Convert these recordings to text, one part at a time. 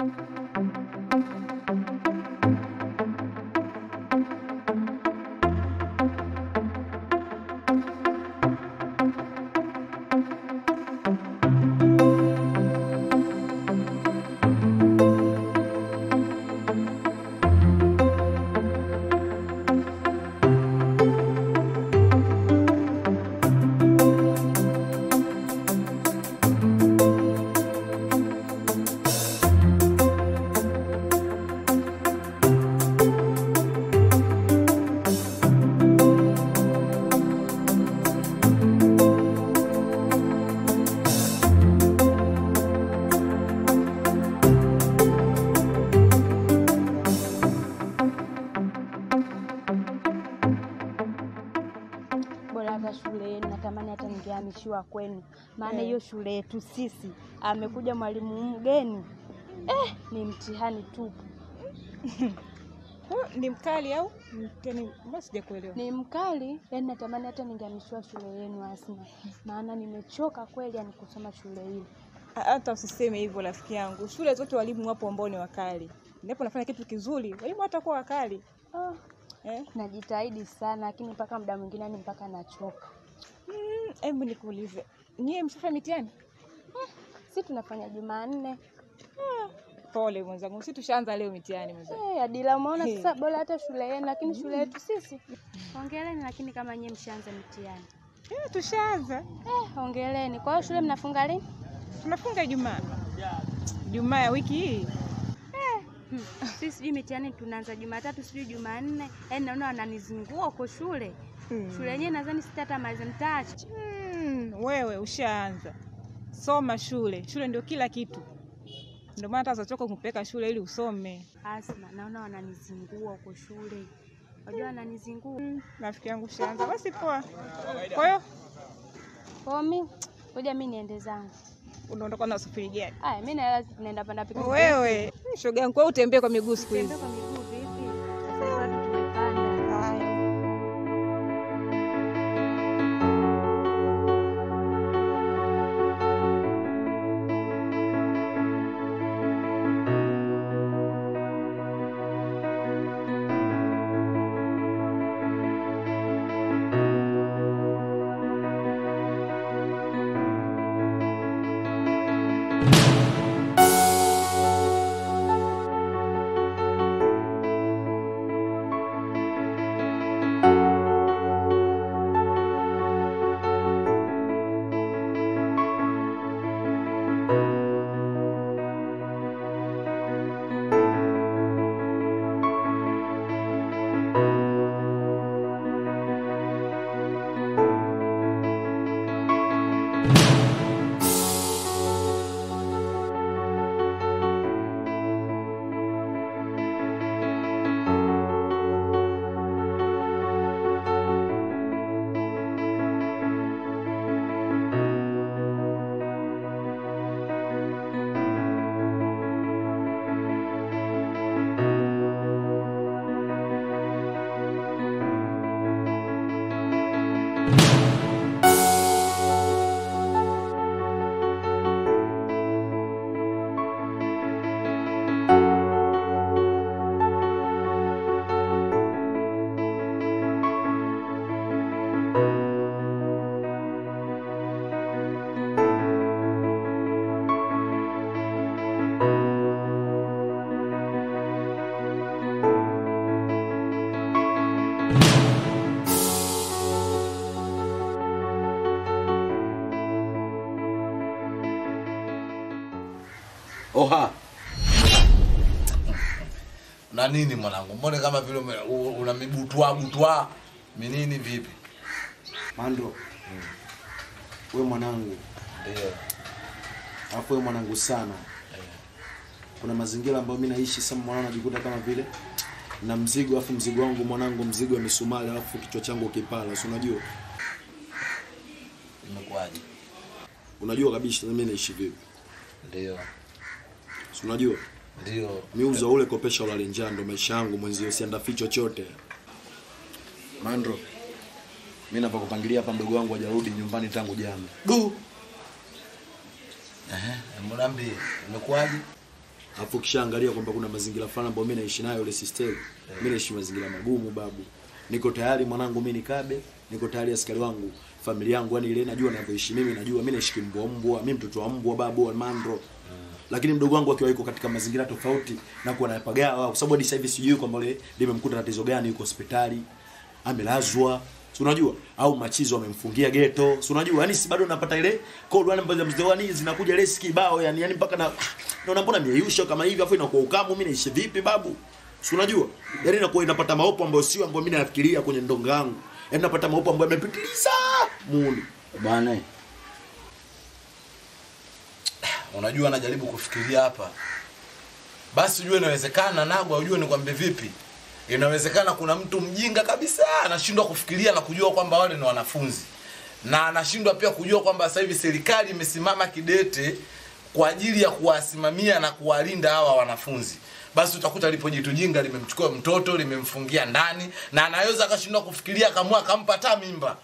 Bora hata shule yenu, natamani hata ningehamishiwa kwenu, maana Eh. hiyo shule yetu sisi amekuja mwalimu mgeni eh, ni mtihani tupu. Huyu ni mkali au mtani? Mbona sijakuelewa. Ni mkali, yani natamani hata ningehamishiwa shule yenu Asma, maana nimechoka kweli, yani kusoma shule hii. Hata usiseme hivyo rafiki yangu, shule zote walimu wapo ambao ni wakali. Ndipo nafanya kitu kizuri, walimu watakuwa wakali Ah, eh? najitahidi sana, lakini mpaka muda mwingine ni mpaka nachoka. Mm, Hebu nikuulize, nyie mshafanya mitihani? Si tunafanya Jumanne Pole mwenzangu, si tushaanza leo mitihani mwenzangu. Eh, Adila, umeona Hey. sasa, bora hata shule yenu, lakini shule yetu sisi. Hongereni, lakini kama nyie mshaanza mitihani. Eh, tushaanza, Eh, hongereni. Kwa hiyo shule mnafunga lini? tunafunga Ijumaa, Ijumaa ya wiki hii. Hmm. Sisi sijui mitihani tunaanza Jumatatu, sijui Jumanne. Yaani naona wananizingua huko shule. Hmm. Shule yenyewe nadhani sitatamaza mtachi. Mm, wewe ushaanza, soma shule. Shule ndio kila kitu, ndio maana hata wazachoka kupeleka shule ili usome. Asma, naona wananizingua huko shule. Wajua wananizingua. Rafiki yangu ushaanza, basi poa. Kwa hiyo Kwa hiyo mimi ngoja mimi niende zangu. unaondoka na usafiri gani? Aya, mimi naela naenda panda pikipiki. Wewe shoga yangu, kwa hiyo utembee kwa miguu siku hizi. Tembea kwa miguu vipi? Sasa hivi watu tumepanda. Haya. Oha. Na nini mwanangu? Mbona kama vile ume- u- una mibutwa butwa? Minini vipi? Mando, we mwanangu, Ndio. alafu we mwanangu sana. Kuna mazingira ambayo mi naishi sasa, mwanangu, najikuta kama vile na mzigo, alafu mzigo wangu mwanangu, mzigo wa misumari, alafu kichwa changu kipala, si unajua? Imekuwaje? Unajua kabisa mimi naishi vipi, Ndio. si unajua? Ndio. miuza ule kopesha ulale njaa, ndo maisha yangu mwenzio, siandafi chochote. Mandro, mi napakupangilia hapa, mdogo wangu hajarudi nyumbani tangu jana. Du. Eh, mbona mbi? Imekuwaje? Alafu kishaangalia kwamba kuna mazingira fulani ambayo mimi naishi nayo ile sister. Mimi naishi mazingira magumu babu. Niko tayari mwanangu mimi nikabe, niko tayari askari wangu, familia yangu yani ile najua ninavyoishi mimi najua mimi naishi kimbwa mbwa, mimi mtoto wa mbwa babu wa mandro. Lakini mdogo wangu akiwa yuko katika mazingira tofauti na kuwa anapagawa kwa sababu hadi sasa hivi sijui kwamba ile limemkuta tatizo gani yuko hospitali, amelazwa si unajua au machizo amemfungia geto si unajua yani si bado napata ile call yani ambazo mzewani zinakuja ile kibao yani yani mpaka na naona mbona mieyusho kama hivi afu inakuwa ukamu mimi naishi vipi babu si unajua yani inakuwa inapata maopo ambayo sio ambayo mimi nafikiria kwenye ndonga yangu yani napata maopo ambayo yamepitiliza muni Bwana, unajua najaribu kufikiria hapa basi ujue inawezekana nagwa ujue nikwambie vipi inawezekana kuna mtu mjinga kabisa anashindwa kufikiria na kujua kwamba wale ni wanafunzi na anashindwa pia kujua kwamba sasa hivi serikali imesimama kidete kwa ajili ya kuwasimamia na kuwalinda hawa wanafunzi basi utakuta lipo jitu jinga limemchukua mtoto limemfungia ndani na anaweza akashindwa kufikiria akamua akampa hata mimba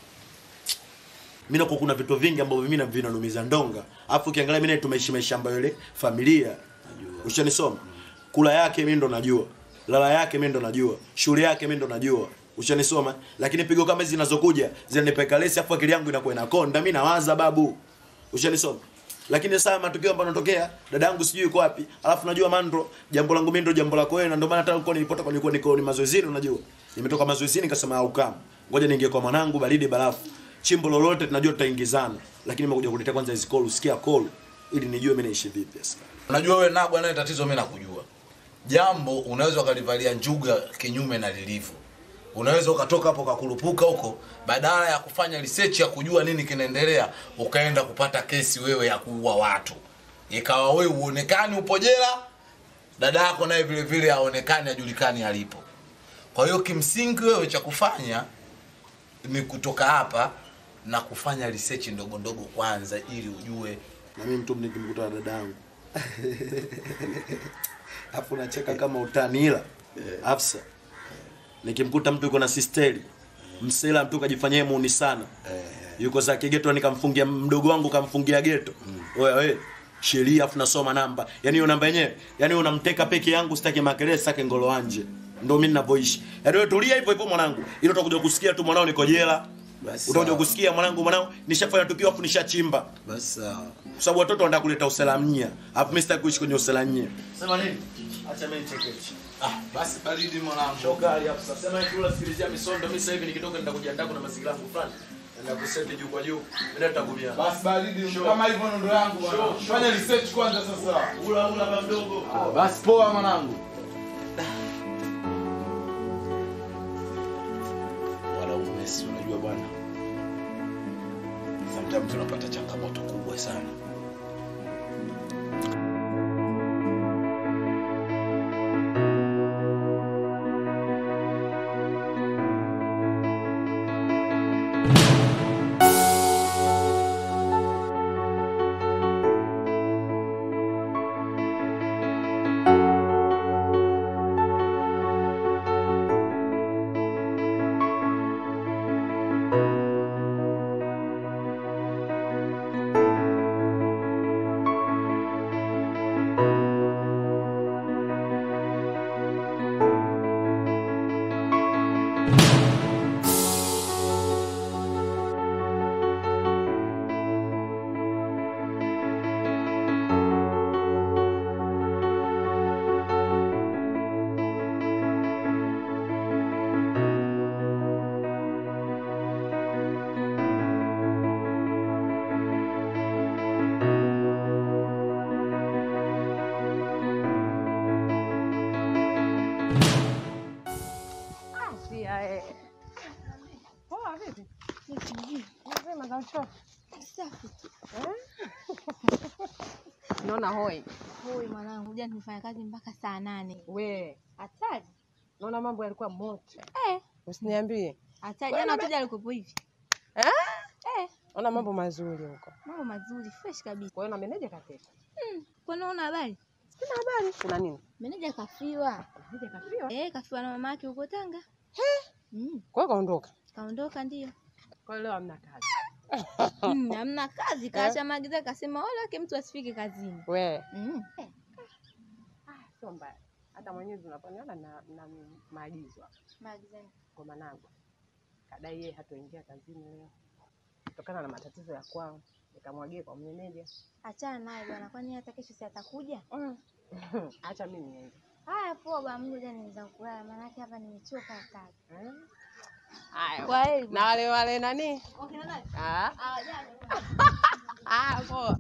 mimi nakuwa kuna vitu vingi ambavyo mimi na vinanumiza ndonga alafu ukiangalia mimi na tumeishi maisha ambayo ile familia ushanisoma kula yake mimi ndo najua lala yake mimi ndo najua shule yake mimi ndo najua ushanisoma lakini pigo kama hizi zinazokuja zinanipeka lesi afu akili yangu inakuwa inakonda mimi nawaza babu ushanisoma lakini sasa matukio ambayo yanatokea dada yangu sijui yuko wapi alafu najua mandro jambo langu mimi ndo jambo lako wewe na ndio maana hata uko nilipota kwa nilikuwa niko ni mazoezini unajua nimetoka mazoezini nikasema au kama ngoja niingie kwa mwanangu baridi barafu chimbo lolote tunajua tutaingizana lakini nimekuja kuletea kwanza hizo call usikia call ili nijue mimi naishi vipi sasa unajua wewe nagwa naye tatizo mimi nakujua jambo unaweza ukalivalia njuga kinyume na lilivyo unaweza ukatoka hapo ukakurupuka huko badala ya kufanya research ya kujua nini kinaendelea ukaenda kupata kesi wewe ya kuua watu ikawa wewe uonekani upo jela dada yako naye vile vile aonekani ajulikani alipo kwa hiyo kimsingi wewe cha kufanya ni kutoka hapa na kufanya research ndogo ndogo kwanza ili ujue na mimi mtu nikimkuta na dada yangu afu nacheka kama utanila afsa nikimkuta mtu yuko na sisteri msela mtu kajifanyia muuni sana yuko zake geto nikamfungia mdogo wangu kamfungia geto wewe wewe sheria afu nasoma namba yani hiyo namba yenyewe yani unamteka peke yangu sitaki makelele sitaki ngolo anje ndio mimi ninavyoishi yani wewe tulia hivyo hivyo mwanangu ili utakuja kusikia tu mwanao niko jela Basi utakuja sawa. kusikia mwanangu mwanao nishafanya tukio afu nishachimba basi sawa. kwa sababu watoto wanataka kuleta usalamia alafu mimi sitaki kuishi kwenye usalamia sema nini acha mimi nichekeche ah, basi baridi mwanangu shokali hapo sasa sema tu unasikilizia misondo mimi sasa hivi nikitoka nenda kujiandaa kuna mazingira yangu fulani nenda kuseti juu kwa juu nenda tutakumia Basi baridi kama hivyo ndo yangu bwana. Fanya research kwanza sasa. ula ula baba mdogo Basi poa mwanangu. wanaume si unajua bwana sometimes tunapata changamoto kubwa sana Sia eh. Poa vipi? Mzima za uchovu. Naona hoi. Hoi mwanangu, jana tumefanya kazi mpaka saa nane. We, Hatari. naona mambo yalikuwa moto. Eh, Usiniambie. hatari. Jana wateja walikuwepo hivi. Eh? Eh, Naona mambo mazuri huko. mambo mazuri, fresh kabisa. Kwa hiyo na meneja kakesha. Hmm, kwani una habari? Sina habari. Kuna nini? Meneja kafiwa. Meneja kafiwa. Eh, kafiwa na mama yake huko Tanga. Mm, Kwa hiyo kaondoka. kaondoka ndio. Kwa hiyo leo hamna kazi. Mm, hamna kazi, kaacha maagizo akasema wala wake mtu asifike kazini. We, Mm. sio mbaya. Hata mwenyewe unaponiona na, na maagizo hapa Maagizeni. kwa mwanangu, kadai yeye hatoingia kazini leo kutokana na matatizo ya kwao, nikamwagia kwa meneja. Achana naye bwana, kwani hata kesho si atakuja? Acha mimi niende. Haya, poa bwana, mimi ngoja nianza kulala, maanake hapa nimechoka kazi. Eh? Haya, Kwa heri na wale wale nani? Okay, nani? Ah, Hawajali. ah, poa.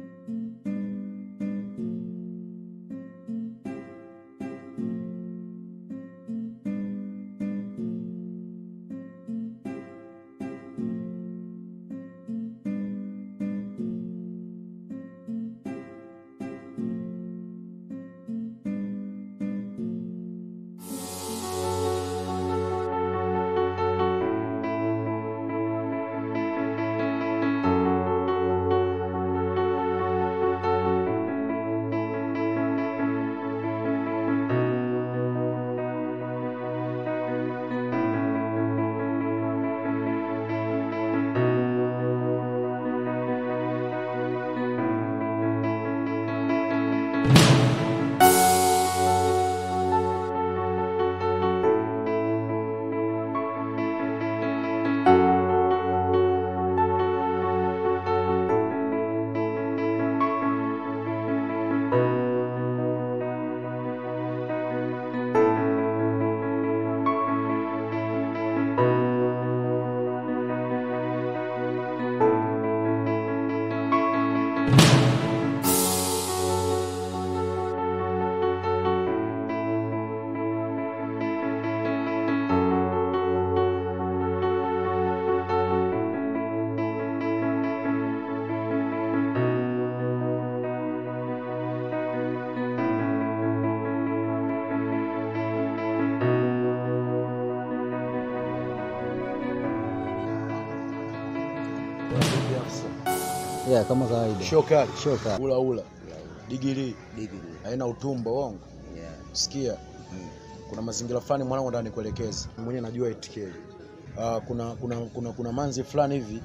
Yeah, kama kawaida. Shokali. Shokali. Ula ula. Digiri. Digiri. Haina utumbo wongo. Yeah. Sikia. Kuna mazingira fulani mwanangu ndani nikuelekeze. Mwenyewe najua itikeli. Uh, kuna kuna kuna kuna manzi fulani hivi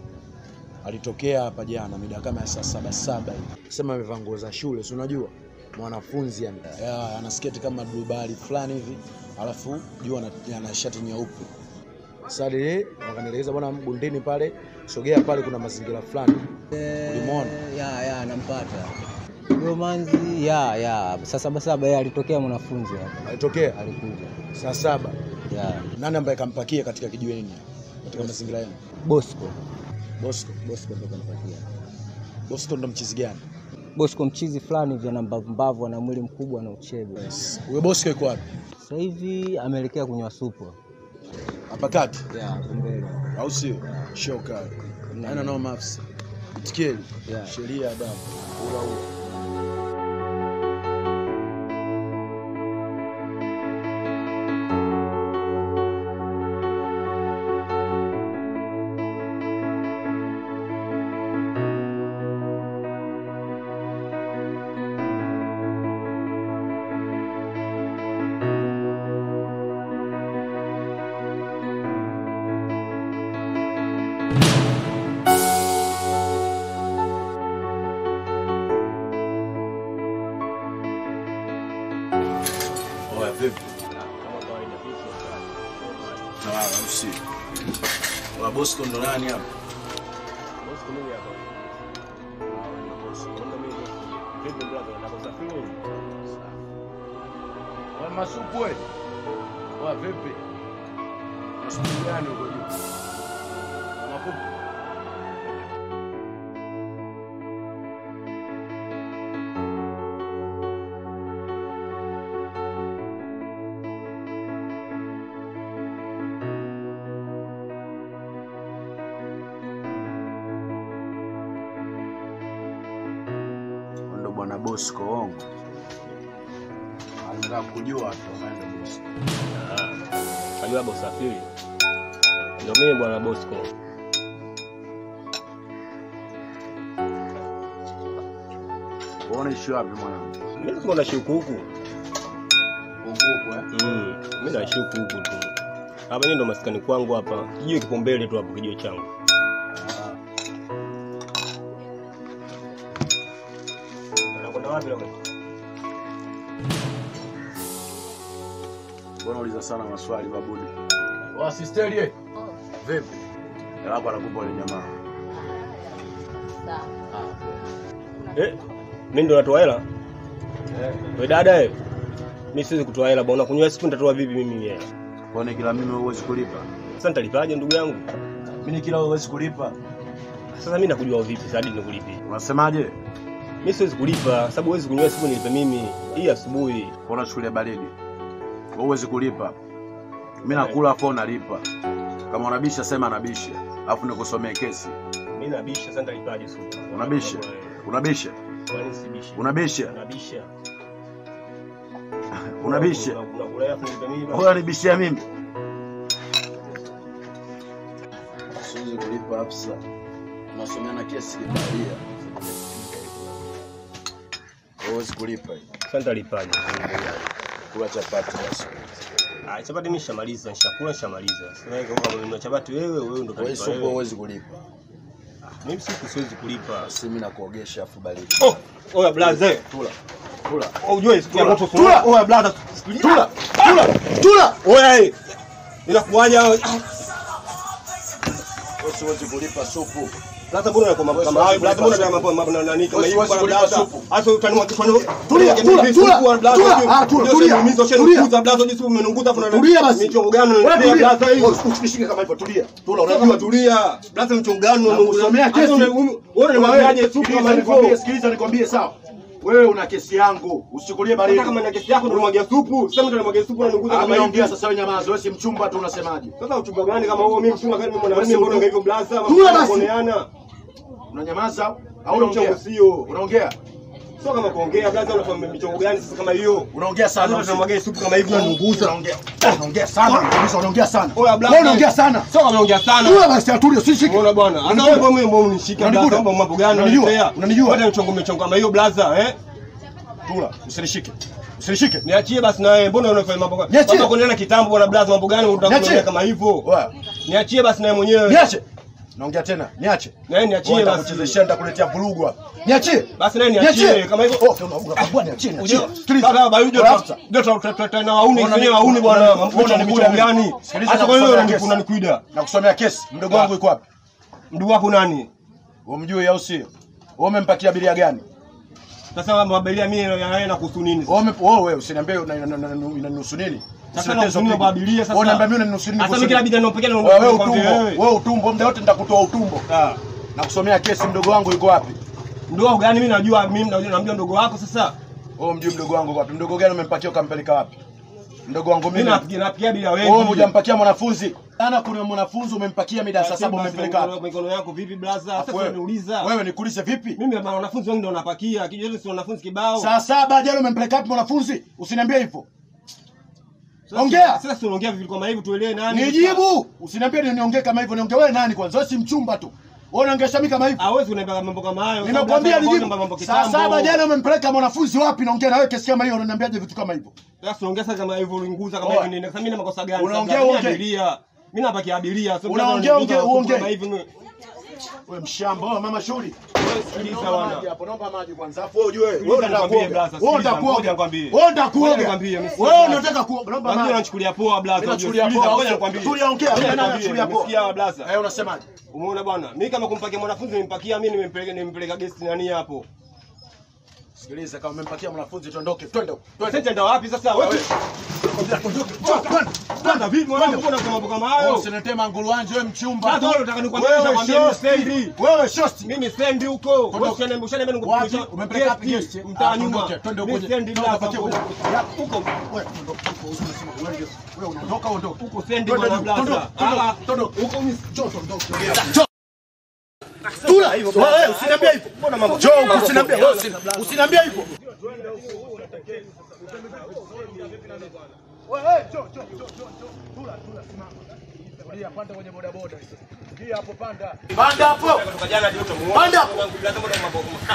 alitokea hapa jana mida kama ya saa saba saba hivi. Sema amevaa nguo za shule, si unajua? Mwanafunzi yani. Yeah, ana sketi kama dubali fulani hivi. Alafu juu ana, ana shati nyeupe. Sasa ile wakanielekeza bwana bondeni pale, sogea pale kuna mazingira fulani. Ulimwona? Ya, ya, nampata. Huyo manzi, ya, ya. Saa saba saba yeye alitokea mwanafunzi hapa. Alitokea Alikuja. saa saba. Ya. Nani ambaye kampakia katika kijiweni katika mazingira yenu? Bosco. Bosco. Bosco ndo kampatia. Bosco ndo mchizi gani? Bosco mchizi fulani hivi ana mbavu mbavu, ana mwili mkubwa na uchebe. Huyo Bosco yuko wapi? Sasa hivi ameelekea kunywa supu. Hapa kati Ya, hapo mbele. au sio? Shoka. Haina no maps. Itikeli. Yeah. Sheria adabu. Ula ula. Oya vipi? Sawa, au sio? Wa Bosco ndo nani hapa? Wa masupu wewe. Wa vipi? Masupu gani uko juu? Makupu. ndo bwana Bosco ongo. Anataka kujua tu ameenda Bosco. Najua labda usafiri. Ndio mimi bwana Bosco. Unaona ishi wapi mwanangu? Mimi siko naishi huku huku. Huko eh? Mm, mimi naishi huku huku tu. Hapa ni ndo maskani kwangu hapa. Kijio kipo mbele tu hapo kijio changu. Unakwenda wapi leo? Mbona uliza sana maswali babudi? Wa sisteri eh? Vipi? Yako anakupa ile jamaa. Eh, mimi ndo natoa hela? Wewe dada eh. Mimi siwezi kutoa hela bwana. Kunywa siku nitatoa vipi mimi hela? Kwani kila mimi huwezi kulipa? Sasa nitalipaje ndugu yangu? Mimi kila huwezi kulipa. Sasa mimi nakujua vipi sasa hadi nikulipie? Unasemaje? Mimi siwezi kulipa sababu huwezi kunywa siku nilipe mimi. Hii asubuhi. Mbona chukulia baridi? Wewe huwezi kulipa. Mimi nakula afu unalipa. Kama unabisha sema nabisha. Alafu nikusomee kesi. Mimi nabisha sasa nitalipaje siku? Unabisha? Unabisha? Kwani sibisha? Unabisha? Nabisha. Unabisha? Unakula alafu nilipe mimi. Wewe unanibishia mimi? Siwezi kulipa afisa. Tunasomeana kesi kibaria. Wewe huwezi kulipa hii. Sasa nitalipaje? Kula chapati basi. Ah, chapati mimi nishamaliza, nishakula nishamaliza. Sasa kama unanunua chapati wewe, wewe ndo Wewe utalipa supu wewe. huwezi kulipa. Mimi siku siwezi kulipa. Basi mimi nakuogesha afu baridi. Oh, oya blaze. Tula. Tula. Oh, ujue siku ya Tula. moto Tula. Oya blaze. Tula. Tula. Tula. Oya eh. Inakuwaje? Wewe siwezi kulipa supu. Blaze mbona unakoma Wewe kama siwezi hayo? Blaze kulipa mbona supu. unakoma mambo na nani kama Wewe hiyo siwezi bwana kulipa blaze? supu. Hasa utanua kichwani. Tulia, tula, tula, tula. Ah, tula, tulia. Tulia. Tulia. Blaze jinsi umenunguza afu na Tulia basi. Michongo gani Wewe unaniletea tulia. blaze hiyo? Usinishike kama hivyo, tulia. Tula, Unajua unajua tulia. Blaze mchongo gani Nakusomea kesi. Wewe unamwambiaje supu Sikiliza kama nikwambie, hivyo? sikiliza nikwambie sawa. Wewe una kesi yangu, usichukulie baridi. Hata kama na kesi yako ndo unamwagia supu, sasa ndo unamwagia supu unanunguza Ah, kama mimi naongea hivi. sasa, wewe nyamaza, wewe si mchumba tu unasemaje? Sasa uchumba gani kama huo? Mimi mchumba gani? Mimi mwanamume Basi mbona utu- hivyo blaza? Tula basi. Kuoneana. Unanyamaza au Au unaongea? mchongo sio. Unaongea? Sio kama kuongea blaza, unafanya michongo gani sasa kama hiyo? Unaongea sana. Sasa tunamwagia supu kama hivi unanunguza. Unaongea. Unaongea sana. Kabisa unaongea sana. Oya blaza. Wewe unaongea sana. Sio kama unaongea sana. Tula basi atulie, usishike. Unaona bwana. Hata Unanijua? wewe mwenyewe mbona unishika Unanijua? blaza? Mambo mambo gani Unanijua? unaniletea? Unanijua? Wewe mchongo mchongo kama hiyo blaza, eh? Tula, usinishike. Usinishike. Niachie basi na wewe. Mbona unafanya mambo gani? Niachie. Mambo kuonana kitambo bwana blaza, mambo gani unataka Niachie. kuongea kama hivyo? Oya, Niachie basi na wewe mwenyewe. niache. Naongea tena, niache. Na wewe niachie Wewe basi. nitakuchezeshia, nitakuletea vurugu hapa. Niachie. Basi na wewe niachie kama hivyo. Oh, una- unakabwa niachie, niachie. Sikiliza. Sasa baba yule Afisa. ndio tuta na wauni Ona wenyewe ni- wauni bwana. ona- Mambo ona ni ni michongo kuida gani? mimi. Sikiliza Hata na kwa hiyo kusomea unaniku- kesi. unanikuida. Na kusomea kesi. Mdogo wangu yuko wapi? Ndugu wako nani? Umjui au sio? Wewe umempakia abiria gani? Sasa mabelia mimi na yeye nakuhusu nini? Wewe ume- wewe wewe usiniambie una- una- una- una- unanihusu nini? Sasa Usiletee nakuhusu nini pigo. mabelia sasa? Wewe unaniambia mimi unanihusu nini? Sasa kuhusu mimi kila nini? bidhaa ninapokelea na Wewe wewe nakwambia utumbo. wewe. Wewe utumbo muda wote nitakutoa utumbo. Ah. Na kusomea kesi mdogo wangu yuko wapi? Ndugu wako gani? Mimi najua mimi najua namjua ndugu wako sasa. Wewe mjui mdogo wangu yuko wapi? Mdogo gani umempakia ukampeleka wapi? Mdogo wangu Mimi mimi. napigia napigia bila wewe. Wewe hujampakia mwanafunzi. Ana kuna mwanafunzi umempakia mida saa saba umempeleka wapi? mikono yako vipi blaza? Sasa Afu wewe- unaniuliza. Wewe nikuulize vipi? Mimi na wanafunzi wengi ndio napakia. Kijiji si wanafunzi kibao. Saa saba jana umempeleka wapi mwanafunzi? Usiniambie hivyo. Sasa- ongea. Sasa si unaongea vipi kama hivi tuelewe nani? Nijibu. Usiniambie ni niongee kama hivyo. Niongee wewe nani kwanza? Wewe si mchumba tu. Wewe unaongesha mimi kama hivyo. Hawezi kuniambia mambo kama hayo. Nimekwambia Sababu nijibu. mambo Saa kitambo. saba jana umempeleka mwanafunzi wapi? Naongea na wewe kesi kama hiyo unaniambiaje vitu kama hivyo? Sasa unaongea sasa kama hivyo ulinguza kama Oa. hivi nini? Sasa mimi na makosa gani? Unaongea Sasa mimi uongee. abiria. Mimi napakia abiria. Sio Unaongea mtaka uongee uniguza uongee. kama hivi. ni- Wewe mshamba, wewe mama shuli. Sikiliza Naomba bwana. maji hapo, naomba maji kwanza. Afu wewe ujue, wewe Sikiliza unataka nikwambie, kuoga. blaza, Wewe sikiliza, unataka kuoga. ngoja nikwambie. Wewe unataka Ngoja kuoga. nikwambie, mimi Wewe sikiliza. unataka kuoga. Naomba Unajua maji. nachukulia poa blaza. Mimi unajua. nachukulia Sikiliza, poa. Ngoja nikwambie. Tulia, ongea. Ngoja Mimi nikwambie, nachukulia poa. umesikia blaza? Eh, unasemaje? Umeona bwana? Mimi kama kumpakia mwanafunzi nimpakia mimi nimempeleka nimpeleka guest nani hapo. Sikiliza, kama umempakia mwanafunzi tuondoke. Twende. Sasa nitaenda wapi sasa? Wewe Kwanza vipi mwanangu mbona kwa mambo kama hayo? Usiniletee manguruanje wewe mchumba. Sasa wewe unataka nikwambie Wewe nitakwambia mimi shosti. sendi. Wewe shosti. Mimi sendi huko. Wewe ushaniambia ushaniambia Wapi? nikupitisha. Umempeleka wapi guest? Mtaa Ah, nyuma. tuondoke, twende huko Mimi nje. sendi Twende blaza upakie huko. huko. Huko Wewe ondoka huko, unasema wewe wewe unaondoka ondoka. huko sendi Twende bwana juu, blaza. tondoka, Ah, tondoka. Huko mimi Njoo tondoka. Njoo. Tula. Wewe usiniambie hivyo. mbona mambo? Njoo usiniambie wewe usini- usiniambie hivyo. Wewe njoo njoo njoo njoo. Tula tula simama. Tulia panda kwenye boda boda. Ingia hapo panda. Panda hapo. Kutoka jana hadi leo muone. Panda. Blaza mbona mambo kama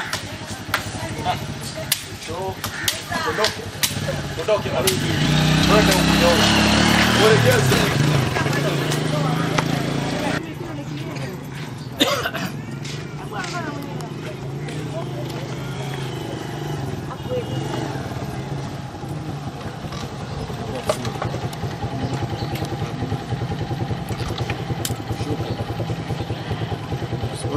Ondoke. Ondoke baridi. Twende huko njoo. Uelekeze.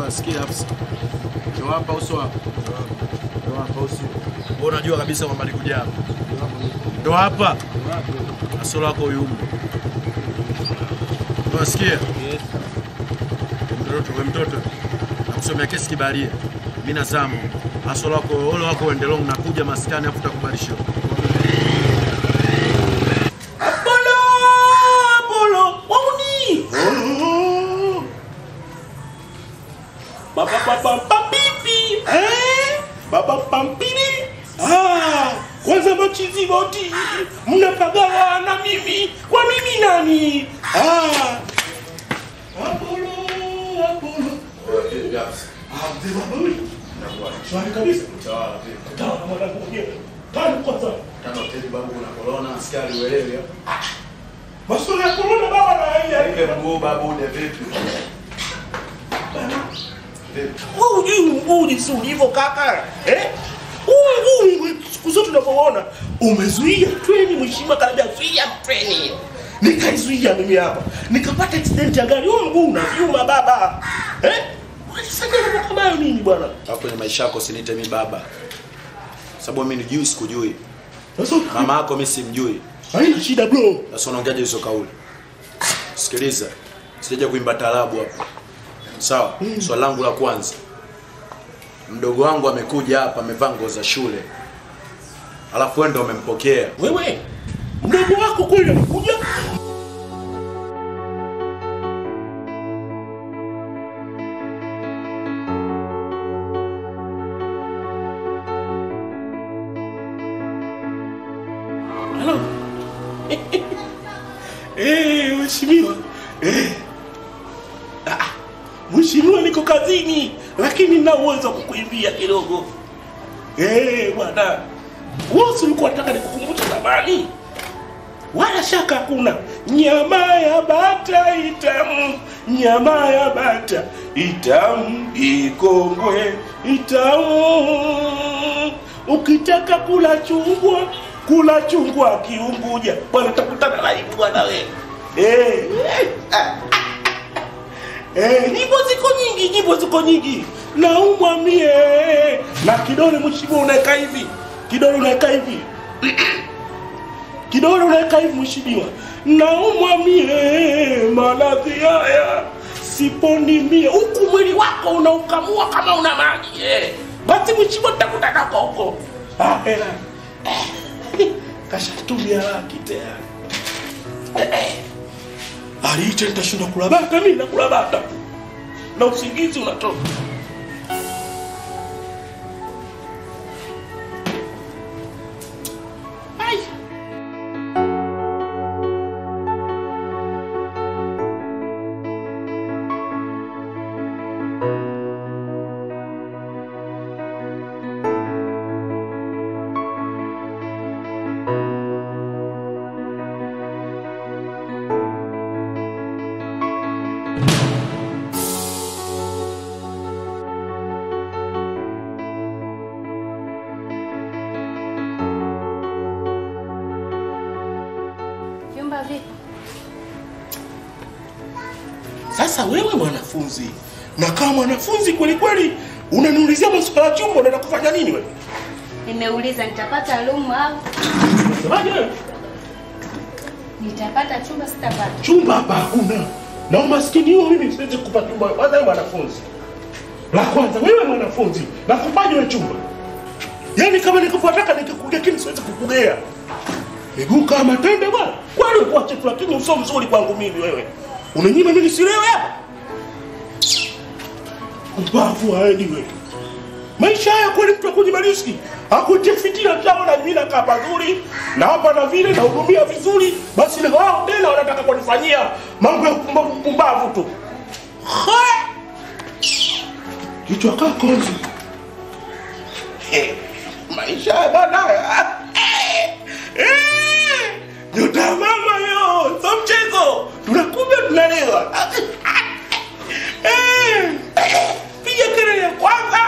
Unasikia Hafsa? Ndio hapa uso hapa. Ndio hapa uso. Wewe unajua kabisa kwamba nikuja hapa. Ndio hapa. Asolo wako yumo. Unasikia? Mtoto, wewe mtoto. Nakusomea kesi kibaria. Mimi nazamo. Asolo wako, ole wako uendelong nakuja maskani afu takubarisha. Apollo, Apollo, wauni. Baba baba papipi, eh? Baba pampini. Ah, kwanza machizi boti. Mnapagawa na mimi. Kwa mimi nani? Ah. Apollo, Apollo. Ah, mzee baba huyu. Shwari kabisa. Tawala mwanangu mwenyewe. Tano kwanza. Tano tedi babu kuna corona, askari uelewe. Masuala ya corona baba na haya. Nipe mguu babu de vipi? Wewe hujui mguu jinsi ulivyo kaka eh? Huu mguu siku zote unavyoona umezuia treni, mheshimiwa kanaambia zuia treni, nikaizuia mimi hapa nikapata accident ya gari. Huu mguu unavyuma baba eh? Walisaidia mambo kama hayo nini bwana? Alafu kwenye maisha yako usiniite mimi baba. Sababu mimi nijui sikujui. Mama yako mimi simjui. Haina shida bro. Sasa unaongeaje hizo kauli? Sikiliza. Sijaja kuimba taarabu hapa. Sawa? Swali langu la kwanza. Mdogo wangu amekuja hapa amevaa nguo za shule. Alafu wewe ndio umempokea. Wewe mdogo wako kweli amekuja? Halo. Eh, mheshimiwa. Eh. Ah, Mheshimiwa niko kazini lakini nina uwezo wa kukuimbia kidogo. Eh, bwana. Wewe si ulikuwa unataka nikukumbushe zamani? Wala shaka hakuna. Nyama ya bata itamu, nyama ya bata itamu, ikongwe itamu. Ukitaka kula chungwa, kula chungwa kiunguja. Bwana utakutana na hivi bwana wewe. Eh. ah, Eh, nyimbo ziko nyingi, nyimbo ziko nyingi. Naumwa mie na kidole mheshimiwa unaweka hivi. Kidole unaweka hivi. Kidole unaweka hivi mheshimiwa. Naumwa mie maradhi haya. Siponi mie huku mwili wako unaukamua kama una maji. Eh. Basi mheshimiwa tutakutana huko huko. Ah, hela. Eh. Kashatumia laki tayari. Eh, eh. Aliita nitashinda kula bata, mimi nakula bata na usingizi unatoka. Ai. Vyumba vipi? Sasa wewe mwanafunzi, na kama mwanafunzi kweli kweli unaniulizia maswala ya chumba, unaenda kufanya nini wewe? Nimeuliza nitapata room au Unasemaje wewe? nitapata chumba sitapata. Chumba hapa hakuna, na umaskini huo mimi siwezi kukupa chumba. Kwanza wewe mwanafunzi, la kwanza wewe mwanafunzi, nakupaje wewe chumba? Yaani kama nikufuataka nikikugea, lakini siwezi kukugea miguu kama matende bwana. Kwani ulikuwa chetu, lakini uso mzuri kwangu mimi wewe. Unanyima mimi nisilewe hapa? Ubavu haendi wewe. Maisha haya kweli mtu akunyima riski. Akutie fitina chao na mimi nakaa pazuri na hapa na vile na hudumia vizuri, basi na wao tena wanataka kunifanyia mambo ya upumbavu upumbavu tu. Ha! Kichwa kaa konzi. Eh, Maisha haya bana. Eh, eh, Nyota ya mama yo, so mchezo. Tunakuja tunalewa. Eh, Piga kelele ya kwanza.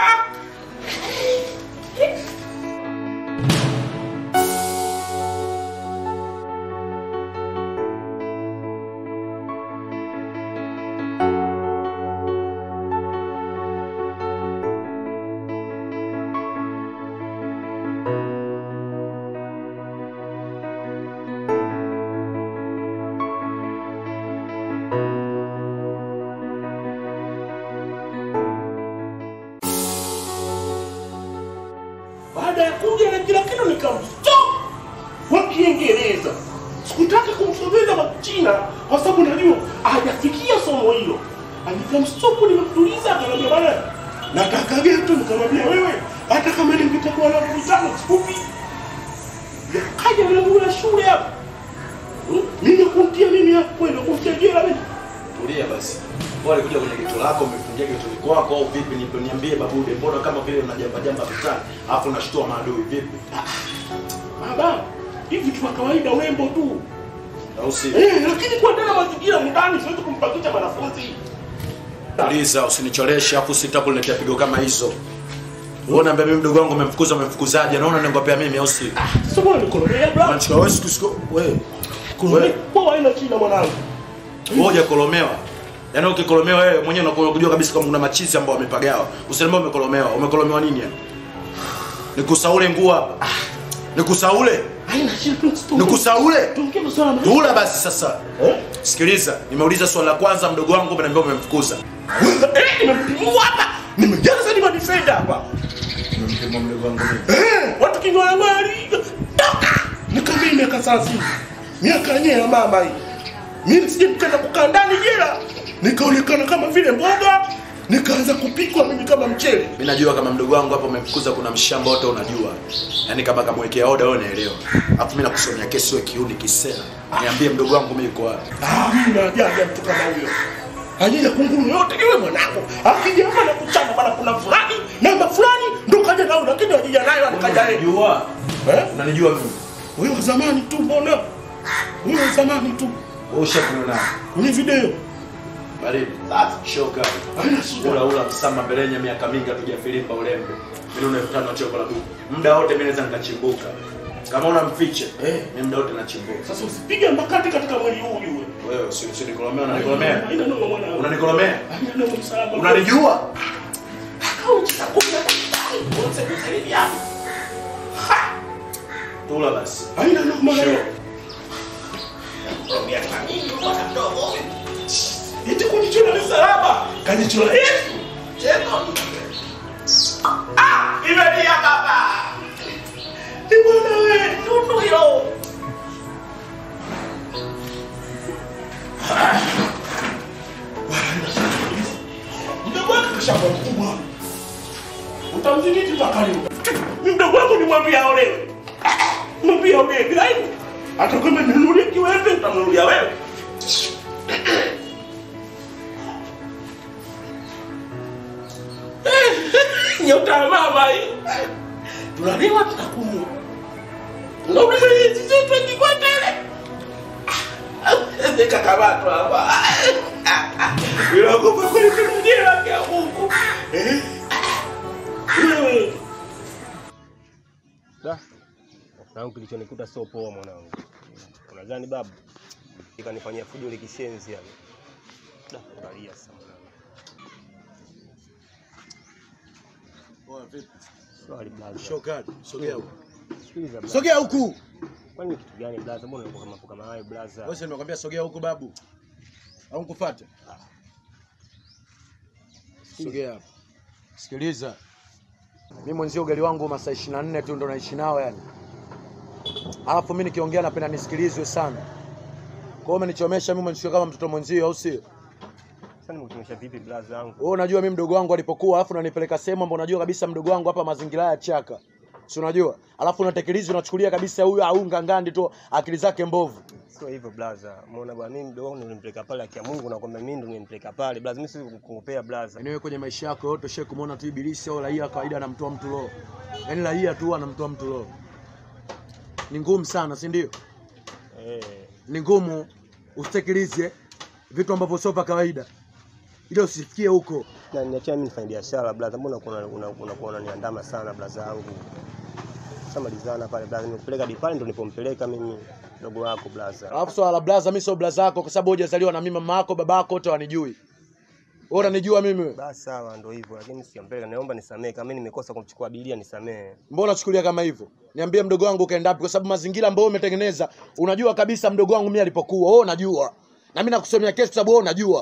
nikamstop kwa Kiingereza. Sikutaka kumsomeza kwa Kichina kwa sababu najua hajafikia somo hilo. Nikamstop, nimemtuliza, akaniambia bwana, nataka geto. Nikamwambia wewe, hata kama ningetakuwa na vitano sifupi, yakaja mlango la shule hapa Hmm? mimi kumtia mimi hapo kwenda kumtia jela mimi Tulia basi. Wewe alikuja kwenye geto lako, umefungia getoni kwako au vipi? Nipe niambie babude, mbona kama vile unajamba jamba vitani, alafu unashtua maadui vipi? baba hivi tu kawaida urembo tu Au si? eh, lakini kuendana mazingira mndani siwezi kumpakisha mwanafunzi Tuliza, usinicholeshe afu sitaki kuniletea pigo kama hizo. Wewe niambia mimi mdogo wangu umemfukuza umemfukuzaje? Naona ningopea mimi au si? sasa mbona nikolomea bra Unachukua wewe siku siku wewe. kolomea kwa haina shida mwanangu Ngoja kolomewa. Yaani ukikolomewa wewe mwenyewe unakuwa unajua kabisa kama kuna machizi ambao wamepagawa. Usiniambie umekolomewa. Umekolomewa nini yani? Nikusaule nguo hapa. Nikusaule? haina shida tu Nikusaule? tuongee masuala maisha Tula basi sasa. Sikiliza, nimeuliza swali la kwanza mdogo wangu umeniambia umemfukuza. eh nimempimua hapa nimejaza ni madefender hapa Umempimua mdogo wangu mimi. eh watu kingola ngwali toka nikambii miaka 30 miaka yenyewe ya mama hii mimi sije nikaenda kukaa ndani jela nikaonekana kama vile mboga nikaanza kupikwa mimi kama mchele Mimi najua kama mdogo wangu hapo umemfukuza kuna mshamba wote unajua. Yaani kama kamwekea oda wewe unaelewa. Alafu mimi nakusomea kesi wewe kiuni kisela. Niambie mdogo wangu mimi yuko wapi? Ah, mimi najaja mtu kama huyo. Ajija kunguru yote yule mwanangu. Akija hapa na kuchana bana kuna fulani, namba fulani ndo kaja nao lakini ajija nayo alikaja yeye. Unanijua? Eh? Unanijua mimi? Huyo wa zamani tu mbona? Huyo wa zamani tu. Wewe ushakuona nani? Kwenye video. Baridi. Safi. Shoka. Haina shida. Ula ula msama belenya miaka mingi hatujafilimba ulembe. Milioni elfu tano choko la buku. Muda wote mimi naweza nikachimbuka. Kama una mfiche, eh, mimi muda wote nachimbuka. Sasa usipige mbakati katika mwili huu yule. Wewe si si nikolomea unanikolomea? Haina noma mwanangu. Unanikolomea? Haina noma msalaba. Unanijua? Kauchi za kumi na tano. Wote kusaidia hapo. Tula basi. Haina noma Sure. leo. Miaka mingi bwana mdogo. Eti kunichora msalaba. Kanichora Yesu. Cheko. Ah, imelia baba. Ni bwana wewe, tundu hilo. Mdogo wako kishakuwa mkubwa. Utamziditi mpaka leo. Mdogo wako nimwambia aolewe. Mwambie aolewe bila hivyo. Hata kama ninunulie kiwembe utamnunulia wewe. nyota ya mama hii. Tunalewa tunakunywa. Tunauliza hizi zetu akikwata ile. Nikakamatwa hapa. Ninaogopa kweli kunijia ya Mungu. Eh? Wewe Da. Mwanangu kilichonikuta sio poa mwanangu. Unadhani babu? Ikanifanyia fujo ile kishenzi yani. Da, angalia sasa mwanangu. Poa vipi? Sorry blaza. Shoka, sogea huko. Sikiliza blaza. Sogea huku. Kwani ni kitu gani blaza? Mbona unakuwa kama kama hayo blaza? Wewe si nimekwambia sogea huku babu. Au nikufuate? Sogea hapa. Sikiliza. Mimi mwenzio ugali wangu masaa 24 tu ndo naishi nao yani. Alafu mimi nikiongea napenda nisikilizwe sana. Kwa hiyo umenichomesha mimi umenishika kama mtoto mwenzio au sio? Sasa nimekutumesha vipi blaza yangu? Wewe unajua mimi mdogo wangu alipokuwa alafu unanipeleka sehemu ambapo unajua kabisa mdogo wangu hapa mazingira ya chaka. Si unajua? Alafu unatekeleza unachukulia kabisa huyu au ngangandi tu akili zake mbovu. Sio hivyo blaza. Umeona bwana mimi mdogo wangu nilimpeleka pale akia Mungu na kwamba mimi ndo nilimpeleka pale. Blaza mimi siwezi kukupea blaza. Yaani wewe kwenye maisha yako yote ushawahi kumuona tu ibilisi au raia wa kawaida anamtoa mtu roho. Yaani raia tu anamtoa mtu roho. Ni ngumu sana, si ndio? Eh. Ni ngumu usitekilize vitu ambavyo sio vya kawaida. Ili usifikie huko. Na niachia mimi nifanye biashara blaza. Mbona unakuwa unakuwa unaniandama sana blaza yangu? Sasa malizana pale blaza. Nimekupeleka hadi pale ndo nipompeleka mimi mdogo wako blaza. Alafu swala la blaza mimi sio blaza yako kwa sababu hujazaliwa na mimi mama yako baba yako wote wanijui. Wewe unanijua mimi wewe? Basi sawa ndo hivyo lakini sijampeleka. Naomba nisamehe kama mimi nimekosa kumchukua abiria nisamehe. Mbona unachukulia kama hivyo? Niambie mdogo wangu ukaenda wapi kwa sababu mazingira ambayo umetengeneza unajua kabisa mdogo wangu mimi alipokuwa. Wewe unajua. Na mimi nakusomea kesi kwa sababu wewe unajua.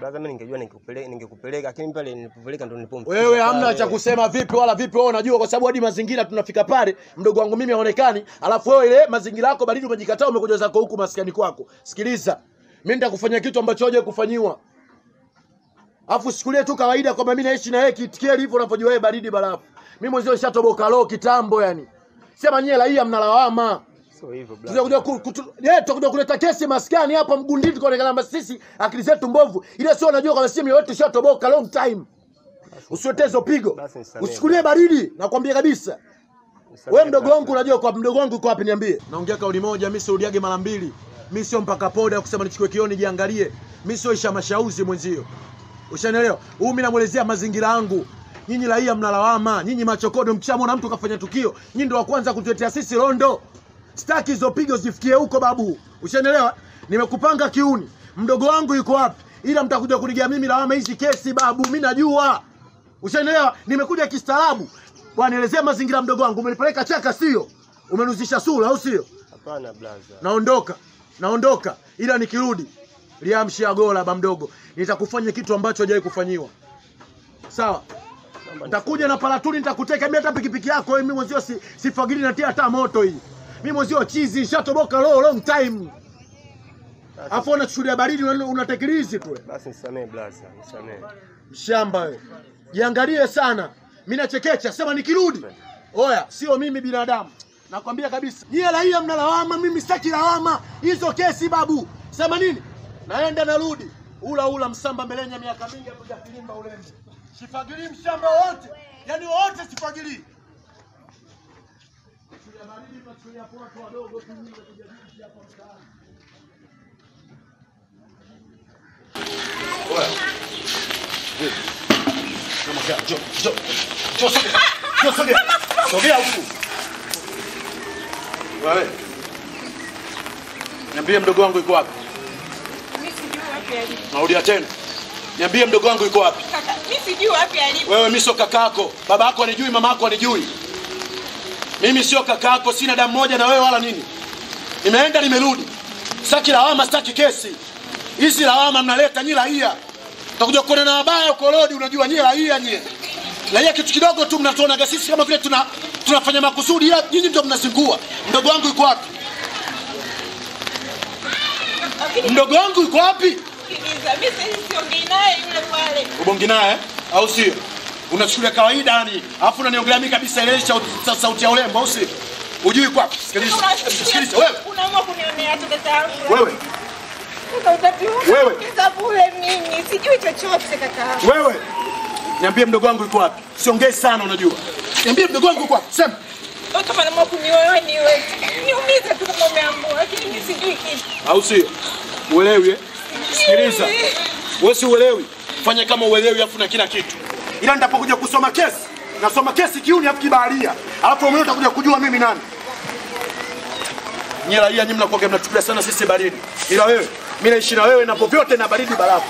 Brother, mimi ningejua ningekupeleka ningekupeleka, lakini pale nilipopeleka ndo nilipomfikisha. Wewe hamna pale. cha kusema vipi wala vipi, wewe unajua, kwa sababu hadi mazingira tunafika pale, mdogo wangu mimi haonekani, alafu wewe ile mazingira yako baridi umejikataa, umekuja zako huku maskani kwako. Sikiliza, mimi nitakufanyia kitu ambacho hajawahi kufanyiwa, alafu sikulie tu kawaida kwamba mimi naishi na yeye kitikeli hivyo unavyojua wewe baridi barafu. Mimi mwenzio nishatoboka roho kitambo, yani sema nyie raia mnalawama Sio hivyo brother. tutakuja ku- kutu- eh, tutakuja kuleta kesi maskani hapa Mgundini, tukaonekana kwamba sisi akili zetu mbovu, ile sio unajua kwamba sisi mioyo yetu ishatoboka long time. Usiotee hizo pigo, Basi nisamehe. usikulie baridi, nakwambia kabisa. Nisamehe Wewe mdogo brother. wangu, unajua kwa mdogo wangu uko wapi? Niambie. Naongea kauli moja, mimi sirudiage mara mbili. Mimi sio mpaka poda kusema nichukue kioni jiangalie. Mimi sio isha mashauzi mwenzio. Ushanielewa? Huu mimi namuelezea mazingira yangu. Nyinyi raia mnalawama, nyinyi machokodo, mkishamwona mtu kafanya tukio, nyinyi ndio wa kwanza kutuletea sisi rondo. Staki hizo pigo zifikie huko babu. Ushanielewa? Nimekupanga kiuni. Mdogo wangu yuko wapi? Ila mtakuja kunigia mimi lawama hizi kesi babu, mimi najua. Ushanielewa? Nimekuja kistaarabu. Bwana, elezea mazingira ya mdogo wangu. Umenipeleka chaka sio? Umenuzisha sura au sio? Hapana brother. Naondoka. Naondoka. Ila nikirudi liamshia gola ba mdogo. Nitakufanya kitu ambacho hajawahi kufanyiwa. Sawa? Nitakuja na palatuni nitakuteka mimi hata pikipiki yako wewe mimi mwenzio si, sifagili natia hata moto hii. Mimi mwenzio chizi shatoboka low long time. Afu unachukulia baridi una- unatekilizi tu. wewe. Basi nisamehe brother, nisamehe. Mshamba wewe. Jiangalie sana. Mimi nachekecha, sema nikirudi. Oya, sio mimi binadamu. Nakwambia kabisa. Nyie raia mnalawama, mimi sitaki lawama. Hizo kesi babu. Sema nini? Naenda narudi. Ula ula msamba melenya miaka mingi hatujafilimba ulembe. Sifagilii mshamba wote. Yaani wote sifagilii. Chukulia baridi, tunachukulia kwa watu wadogo tu nyinyi kujadili hapa mtaani. Oya. Kama kia, njoo, njoo. Njoo sogea. Njoo sogea. Sogea huku. Wewe. Niambie mdogo wangu yuko wapi? Mimi sijui wapi alipo. Narudia tena. Niambie mdogo wangu yuko wapi? Kaka, mimi sijui wapi alipo. Wewe mimi sio kakako. Baba yako anijui, mama yako anijui. Mimi sio kakako, sina damu moja na wewe wala nini. Nimeenda nimerudi. Sitaki lawama, sitaki kesi. Hizi lawama mnaleta nyi raia. Utakuja kuona na wabaya uko rodi, unajua nyi raia nyie. Raia kitu kidogo tu mnatuonaga sisi kama vile tuna tunafanya makusudi, ila nyinyi ndio mnazingua. Mdogo wangu yuko wapi? Mdogo wangu yuko wapi? Sikiliza, mimi sasa siongei naye yule pale. ubongi naye au sio? Unachukulia kawaida yani, alafu unaniongelea mimi kabisa ile sauti, sa- sauti ya urembo au sio? Ujui kwa sikiliza, sikiliza wewe, Unaamua kunionea tu dada yangu. wewe, Sasa utapiwa Wewe. kisa bure mimi. Sijui chochote kaka. wewe, niambie mdogo wangu yuko wapi? Siongei sana, unajua. Niambie mdogo wangu yuko wapi? Sema. Wewe kama naamua kunioa niwe. Niumize tu kama umeamua, lakini mimi sijui kitu. au sio? Uelewi eh? Sikiliza, wewe si uelewi, fanya kama uelewi, afu na kila kitu, ila nitapokuja kusoma kesi nasoma kesi kiuni afu kibaharia, alafu mwenyewe utakuja kujua mimi nani. Nyie raia nyinyi mnakuwa mnachukulia sana sisi baridi, ila wewe mimi naishi na wewe na popote na baridi barafu.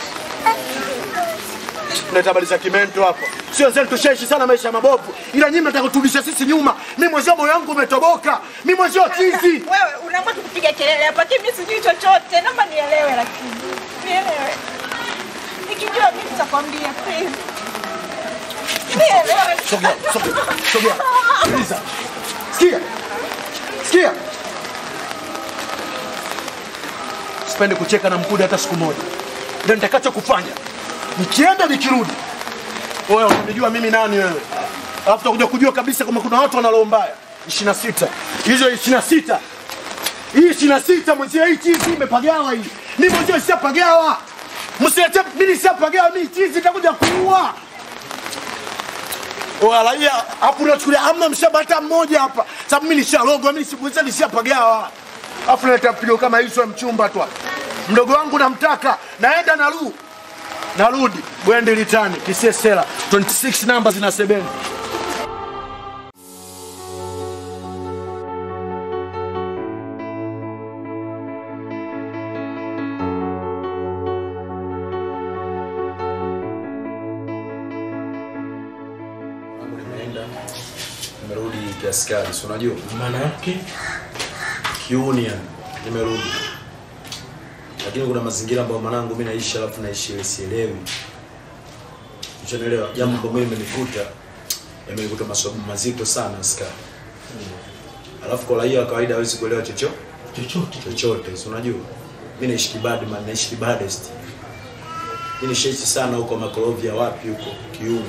Mnaleta habari za kimento hapo, sio zenu, tushaishi sana maisha mabovu, ila nyinyi mnataka kuturudisha sisi nyuma. Mimi mwenzio moyo wangu umetoboka, mimi mwenzio chizi. Wewe unaamua tu kupiga kelele hapa, lakini mimi sijui chochote. Naomba nielewe lakini. Nielewe. Nikijua mimi nitakwambia please. Nielewe. Sogea, sogea, sogea. Sikiliza. Sikia. Sikia. Sipendi kucheka na mkude hata siku moja. Ndio nitakacho kufanya. Nikienda nikirudi. Wewe unanijua mimi nani wewe? Alafu utakuja kujua kabisa kama kuna watu wana roho mbaya. 26. Hizo 26. Hii 26 mwenzio hii chizi imepagawa hii. Mimi mwenzio sishapagawa. Msilete mimi nishapagawa mimi chizi nitakuja kuua. Walaia hapo unachukulia hamna mshamba hata mmoja hapa. Sababu mimi nisharogwa, mimi sikuweza nishapagawa. Alafu naleta pigo kama hizo ya mchumba tu. hapa. Mdogo wangu namtaka, naenda naru. Narudi. Bwende litani, kisesela. 26 namba zinasebeni. Wangu nimeenda nimerudi kiaskari, si unajua Maana yake Kiuni yani. Nimerudi. lakini kuna mazingira ambayo mwanangu mimi naishi alafu naishi ile sielewi Ushanielewa? Jambo ambalo mimi imenikuta imenikuta masomo mazito sana sika. Alafu kwa raia wa kawaida hawezi kuelewa chochote chochote chochote, si unajua? Mimi naishi Kibadi man, naishi Kibadest. Mimi nishaishi sana huko Makorovia wapi huko Kiumi.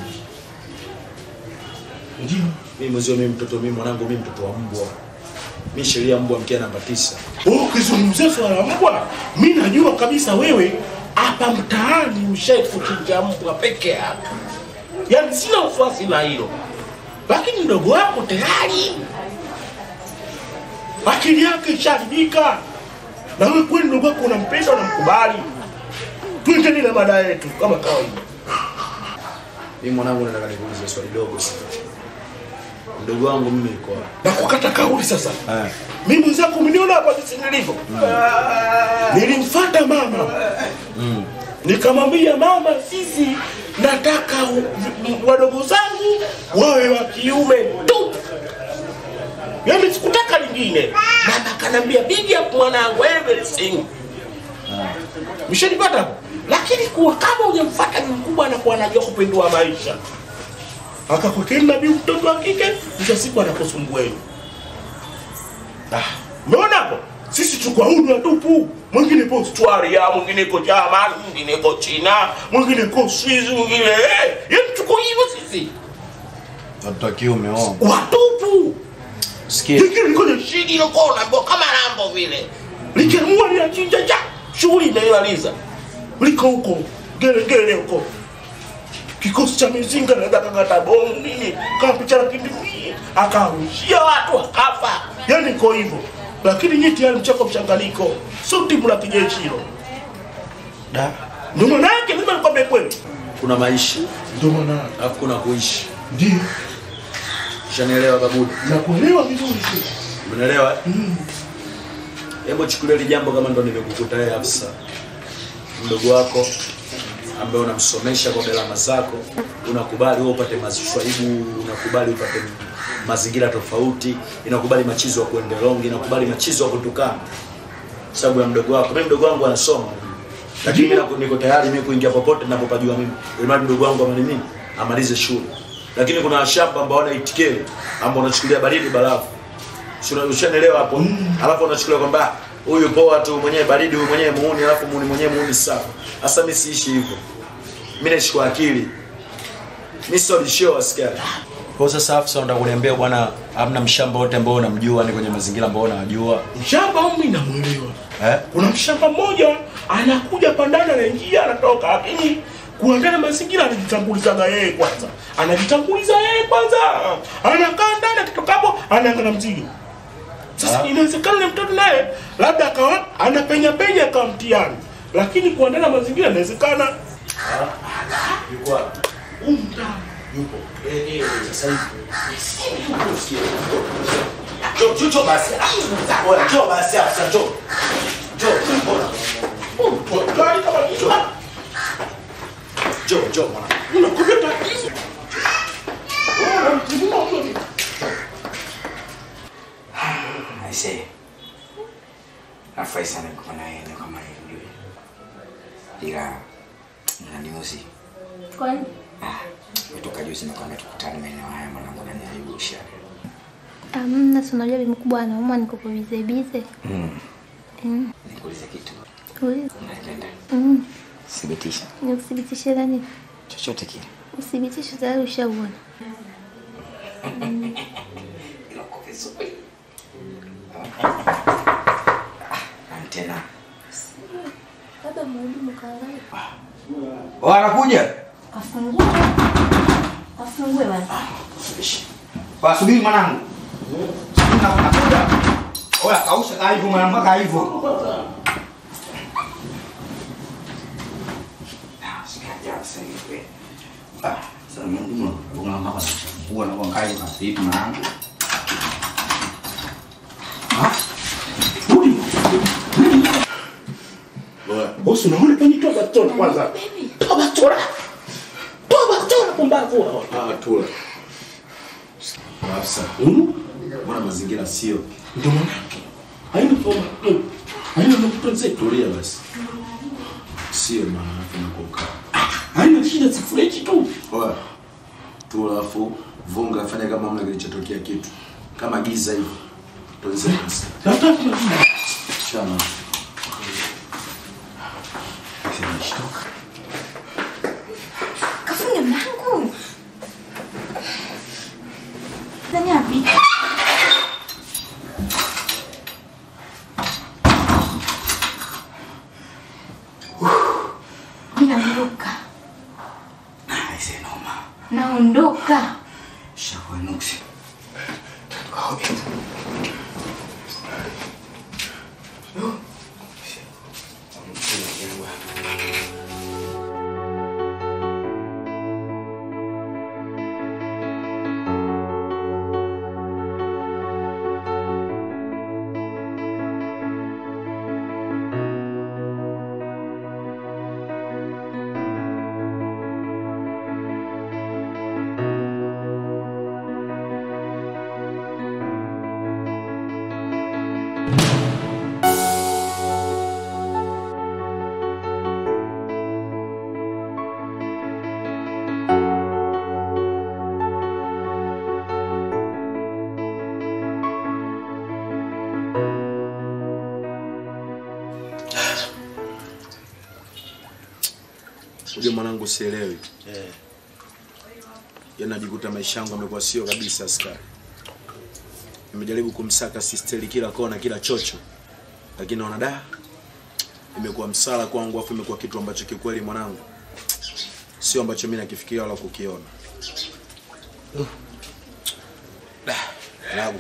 Ndio. Mimi mwezio mimi mtoto mimi mwanangu mimi mtoto wa mbwa. Mimi sheria mbwa mkia namba tisa. Wewe ukizungumzia swala la mbwa, mi najua kabisa wewe hapa mtaani ushai kuchinja mbwa peke yako, yaani sina wasiwasi na hilo, lakini mdogo wako tayari akili yake ishaharibika, na wewe kweli mdogo wako unampenda, unamkubali. Tuendelee na mada yetu kama kawaida. Mimi mwanangu nataka nikuulize swali dogo sana. Mdogo wangu mimi yuko wapi? Na kukata kauli sasa. Eh. Mimi mwenzako umeniona hapa jinsi nilivyo. Nilimfuata mama nikamwambia mama, sisi nataka u- m- wadogo zangu wawe wa kiume tu, yaani sikutaka lingine. Mama akanambia big up mwanangu, everything mshanipata hapo. Lakini kuwa kama hujamfuata ni mkubwa, anakuwa anajua kupindua maisha, akakwekeni nabii mtoto wa kike, mwisho wa siku anakusumbueni. Umeona hapo? Sisi tuko huru tupu. Mwingine iko Australia, mwingine iko German, mwingine iko China, mwingine iko Swiss, mwingine eh, yaani tuko hivyo sisi. Watoto wa kiume wao. Watupu. Sikia. Hiki liko ni shidi ilo kona mbo kama rambo vile. Likiamua linachinja cha shughuli imeimaliza. Liko huko gere gere huko. Kikosi cha mizinga na kakata bomu nini kama picha la kindimi akarushia watu akafa. Yaani iko hivyo. Lakini nyinyi tayari mchako mchanganyiko. Sio timu la kijeshi hilo. Da. Ndio maana yake lazima nikwambie kweli. Kuna maisha. Ndio maana. Alafu kuna kuishi. Ndio. Ushanielewa babu? Nakuelewa vizuri tu. Umeelewa? Hebu chukulia hili jambo kama ndo nimekukuta wewe afisa. Mdogo wako ambaye unamsomesha kwa gharama zako, unakubali wewe upate maswaibu, unakubali upate mazingira tofauti, inakubali machizo wa kuendelongi, inakubali machizo wa kutukana. Sababu ya mdogo wako. Mimi mdogo wangu anasoma. Lakini mimi niko- niko tayari mimi kuingia popote ninapopajua mimi. Ili mradi mdogo wangu amani mimi amalize shule. Lakini kuna washamba ambao wana itikeli ambao wanachukulia baridi barafu. Si una- Ushanielewa hapo? Alafu unachukulia kwamba huyu poa tu mwenyewe baridi, huyu mwenyewe muuni, alafu muuni mwenyewe muuni sawa. Sasa mimi siishi hivyo. Mimi naishi kwa akili. Mimi sio lisho asikia. Kwa sasa afisa unataka kuniambia bwana hamna mshamba wote ambao unamjua ni kwenye mazingira ambao unajua. Mshamba au mimi namuelewa. Eh? Kuna mshamba mmoja anakuja pandana anaingia anatoka, lakini kuandana mazingira anajitangulizaga yeye kwanza, anajitanguliza yeye kwanza, anakaa ndani, akitoka hapo anaangalia mzigo. Sasa inawezekana yule mtoto naye labda akawa anapenya penya akawa mtihani, lakini kuandana mazingira inawezekana. Yuko wapi? Yupo. Eh eh sasa hivi. Njoo njoo njoo basi. Oya njoo basi afisa njoo. Njoo. Mbona? Gari kama hicho. Njoo njoo mwana. Unakuja tatizo. Wewe unamtimua mtoto. Aisee, nafurahi sana kuwa na eneo kama hili ujue, ila naniuzi Kwani kutoka juzi nakwambia tukutane maeneo haya, mwanangu naniaibusha. amna, si unajua bibi mkubwa anauma, niko kwa bize bize. Mm. Mm. Nikuulize kitu, Uliza. unanipenda? Mm. Thibitisha Nikuthibitishe nani? chochote kile. Uthibitisho tayari ushauona. Mm. Ila uko vizuri. Antena Labda mhudumu kaangalia. Oh, anakuja. Kafungue. Kafungue bwana. Wasubiri mwanangu. Subiri na nakuja. Oya kausha kaa hivyo mwanangu kaa hivyo. Ah, sikaja sasa hivi. Ah, sasa mimi unga mama huwa na kwa kai na sipi mwanangu. Bosi, unaona penye toa bastola kwanza. Toa bastola. Toa bastola pumbavu. Ah, tula. Afisa. Mbona mazingira sio? Ndio maana. Haina koma. Haina mafuta mzee. Tulia basi. Sio maana yake na kukaa. Haina shida si fresh tu. Oya. Tu alafu vunga fanya kama mna kilichotokea kitu. Kama giza hivi. Tuanze basi. Shana. Sinashtoka. Kafunge mlango. Ndani wapi? Mimi naondoka. Aise noma. Naondoka. Shakuwa nuksi. Unajua mwanangu sielewi. Eh. Yaani najikuta maisha yangu yamekuwa sio kabisa askari. Nimejaribu kumsaka sisteli kila kona, kila chocho. Lakini naona da imekuwa msala kwangu afu imekuwa kitu ambacho kikweli mwanangu sio ambacho mimi nakifikiria wala kukiona. Da, Lagwa.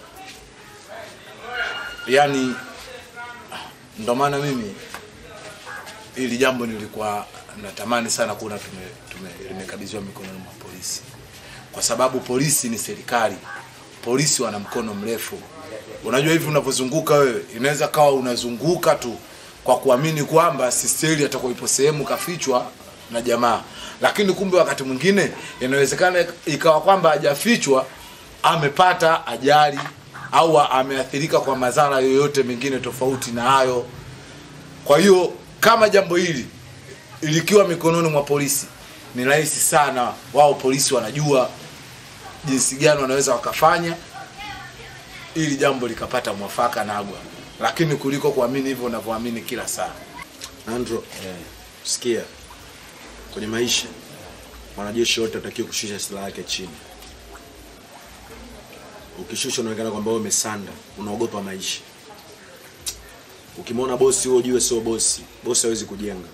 Yaani ndo maana mimi ili jambo nilikuwa natamani sana kuona tume, tume limekabidhiwa mikononi mwa polisi, kwa sababu polisi ni serikali. Polisi wana mkono mrefu. Unajua hivi unavyozunguka wewe, inaweza kawa unazunguka tu kwa kuamini kwamba sisteli atakuwa ipo sehemu kafichwa na jamaa, lakini kumbe wakati mwingine inawezekana ikawa kwamba hajafichwa, amepata ajali au ameathirika kwa madhara yoyote mengine tofauti na hayo. Kwa hiyo kama jambo hili likiwa mikononi mwa polisi, ni rahisi sana. Wao polisi wanajua jinsi gani wanaweza wakafanya ili jambo likapata mwafaka Nagwa, lakini kuliko kuamini hivyo unavyoamini kila saa. Andro, eh, sikia, kwenye maisha mwanajeshi wote atakiwa kushusha silaha yake chini. Ukishusha unaonekana kwamba wewe umesanda, unaogopa maisha. Ukimwona bosi wewe ujue sio bosi. Bosi hawezi kujenga.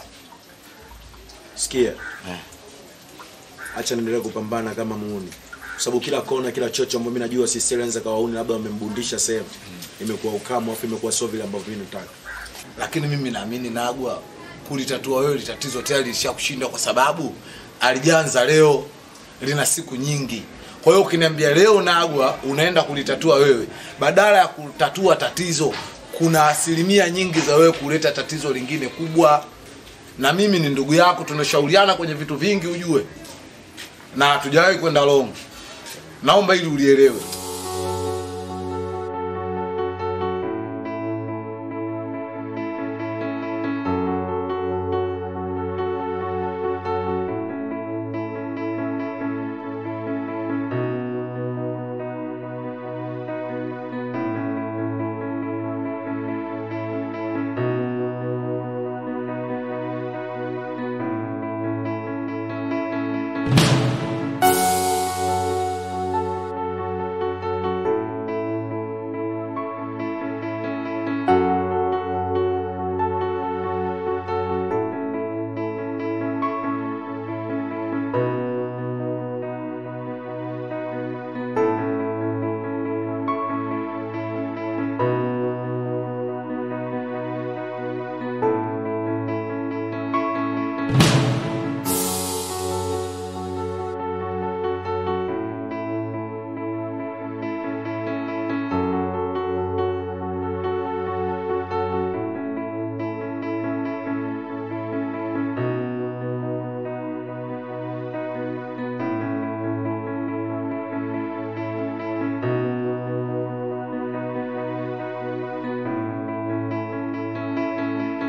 Sikia. Acha niendelee kupambana kama muuni. Kwa sababu kila kona, kila chocho ambayo mimi najua sisi anaweza kawauni labda wamembundisha sehemu. Imekuwa ukamu afu imekuwa sio vile ambavyo mimi nataka. Lakini mimi naamini Nagwa kulitatua wewe tatizo tayari lishakushinda kwa sababu alijanza leo lina siku nyingi. Kwa hiyo ukiniambia leo Nagwa unaenda kulitatua wewe, badala ya kutatua tatizo, kuna asilimia nyingi za wewe kuleta tatizo lingine kubwa. Na mimi ni ndugu yako, tunashauriana kwenye vitu vingi ujue, na hatujawahi kwenda long. Naomba ili ulielewe.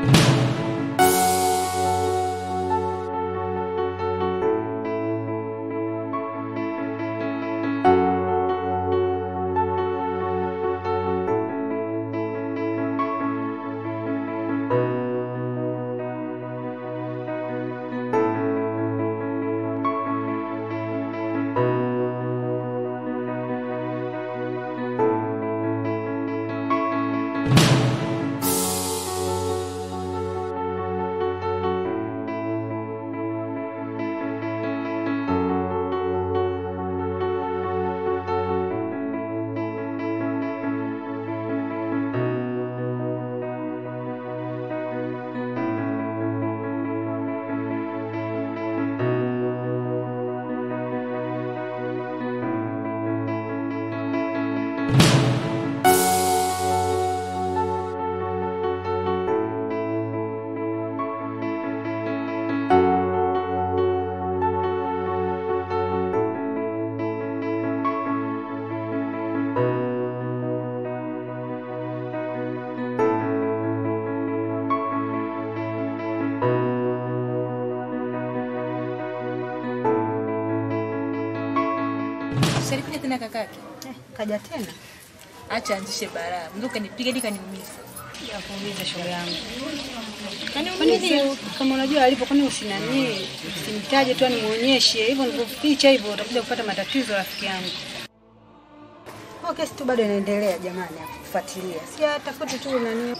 Usalikuja tena kakake? Kaja tena? Acha anzishe balaa. Mzee kanipiga hadi kaniumiza. Ya kuuliza shoga yangu. Kani Kwa nini kama unajua alipo kwani usinani usimtaje tu nimuonyeshe hivyo nilivyoficha hivyo utakuja kupata matatizo rafiki yangu. Kwa kesi tu bado inaendelea jamani ya kufuatilia. Si atafuti tu nani.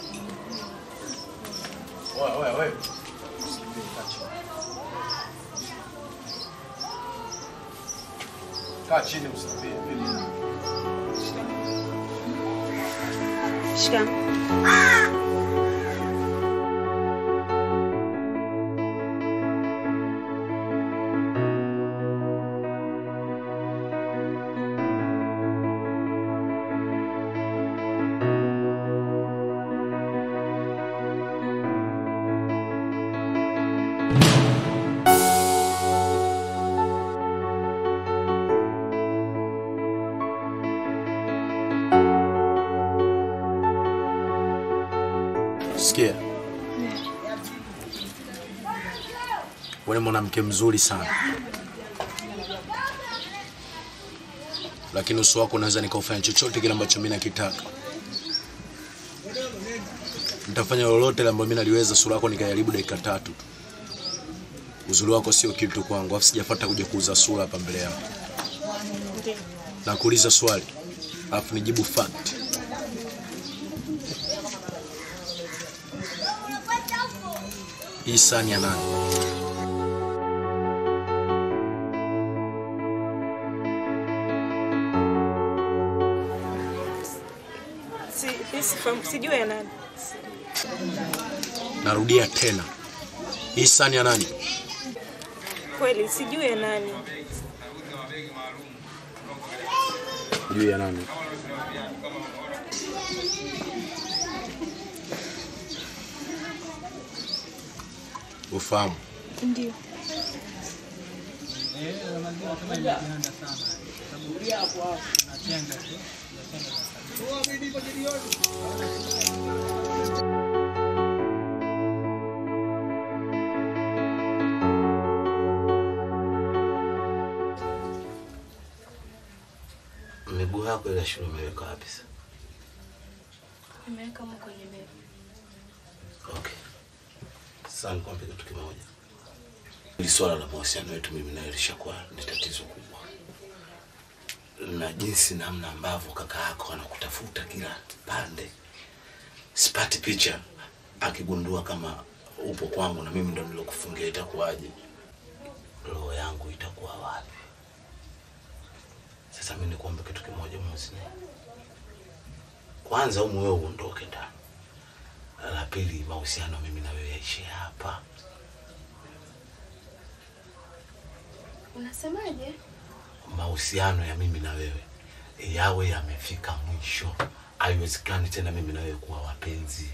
Wewe wewe wewe. Kaa chini usambie vile. Shika. Sikia, wewe ni mwanamke mzuri sana, lakini uso wako unaweza nikaufanya chochote kile ambacho mimi nakitaka. Nitafanya lolote ambalo mimi naliweza, sura yako nikajaribu dakika tatu tu. Uzuri wako sio kitu kwangu, afu sijafuata kuja kuuza sura hapa mbele yako. Nakuuliza swali, alafu nijibu fact. Hii sahani ya nani? Si, mimi sifahamu, sijui ya nani. Narudia tena, hii sahani ya nani? Kweli sijui ya nani. Juu ya nani? Ufahamu? Ndio. Miguu yako ile shule umeweka wapi sasa? Nimeweka huko kwenye meza. Okay. Sasa nikwambie kitu kimoja. Hili swala la mahusiano yetu mimi naye lishakuwa ni tatizo kubwa, na jinsi namna ambavyo kaka yako anakutafuta kila pande, sipati picha. Akigundua kama upo kwangu na mimi ndo nilokufungia, itakuwaje? Roho yangu itakuwa wapi? Sasa mimi nikuombe kitu kimoja, Musni. Kwanza umu wewe uondoke ndani. La pili, mahusiano mimi na wewe yaishie hapa. Unasemaje? Mahusiano ya mimi na wewe yawe yamefika mwisho. Haiwezekani tena mimi na wewe kuwa wapenzi.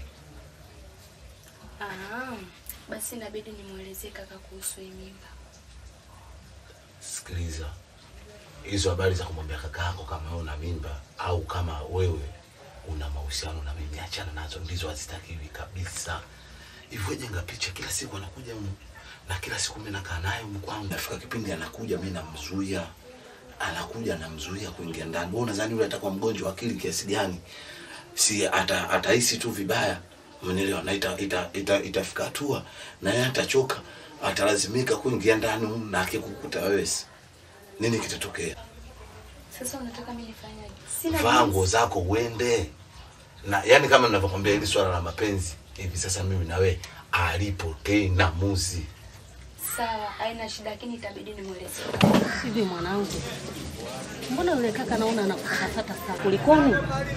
Ah, basi inabidi nimwelezee kaka kuhusu hii mimba. Sikiliza, hizo habari za kumwambia kaka yako kama wewe una mimba au kama wewe una mahusiano na mimi, achana nazo, ndizo hazitakiwi kabisa. hivyo jenga picha kila siku anakuja humu na kila siku mimi nakaa naye humu kwangu nafika kipindi anakuja mimi namzuia anakuja namzuia kuingia ndani wewe unadhani yule atakuwa mgonjwa wa akili kiasi gani si ata atahisi tu vibaya umenielewa na ita, ita, ita, itafika hatua na yeye atachoka atalazimika kuingia ndani humu na akikukuta wewe si- nini kitatokea Sasa unataka mimi nifanyaje? Sina vaa jinsi. nguo zako uende na yani kama ninavyokwambia hili swala la mapenzi hivi sasa mimi na wewe alipo tena muzi Sawa, haina shida lakini itabidi nimwelezee. Hivi mwanangu, mbona yule kaka naona anakufatafata sana, kulikoni?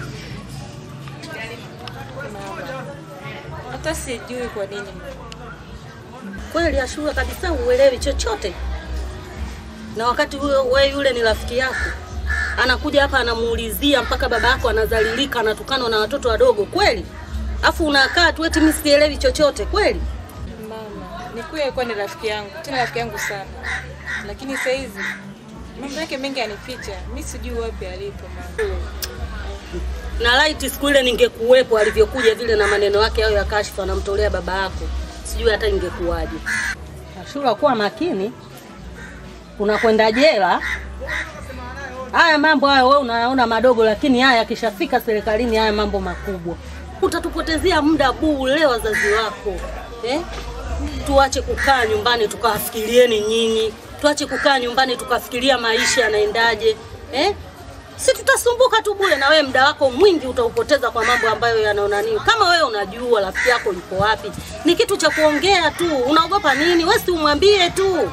Hata sijui kwa nini. Kweli Ashura kabisa uelewi chochote, na wakati huyo we yule ni rafiki yako, anakuja hapa anamuulizia mpaka baba yako anazalilika, anatukanwa na watoto wadogo kweli, afu unakaa tu eti mimi sielewi chochote kweli. Mama, ni kweli alikuwa ni rafiki yangu, tena rafiki yangu sana, lakini saa hizi mambo yake mengi anificha, mi sijui wapi alipo mama. na laiti siku ile ningekuwepo alivyokuja vile na maneno yake hayo ya kashfa anamtolea baba yako, sijui hata ingekuwaje. Ashura, kuwa makini, unakwenda jela. Haya mambo haya wewe unayaona madogo, lakini haya yakishafika serikalini, haya mambo makubwa. Utatupotezea muda bure wazazi wako eh? Tuache kukaa nyumbani tukawafikirieni nyinyi, tuache kukaa nyumbani tukafikiria maisha yanaendaje eh? si tutasumbuka tu bure, na wewe muda wako mwingi utaupoteza kwa mambo ambayo yanaona nini. Kama wewe unajua rafiki yako yuko wapi, ni kitu cha kuongea tu. Unaogopa nini? Wewe si umwambie tu.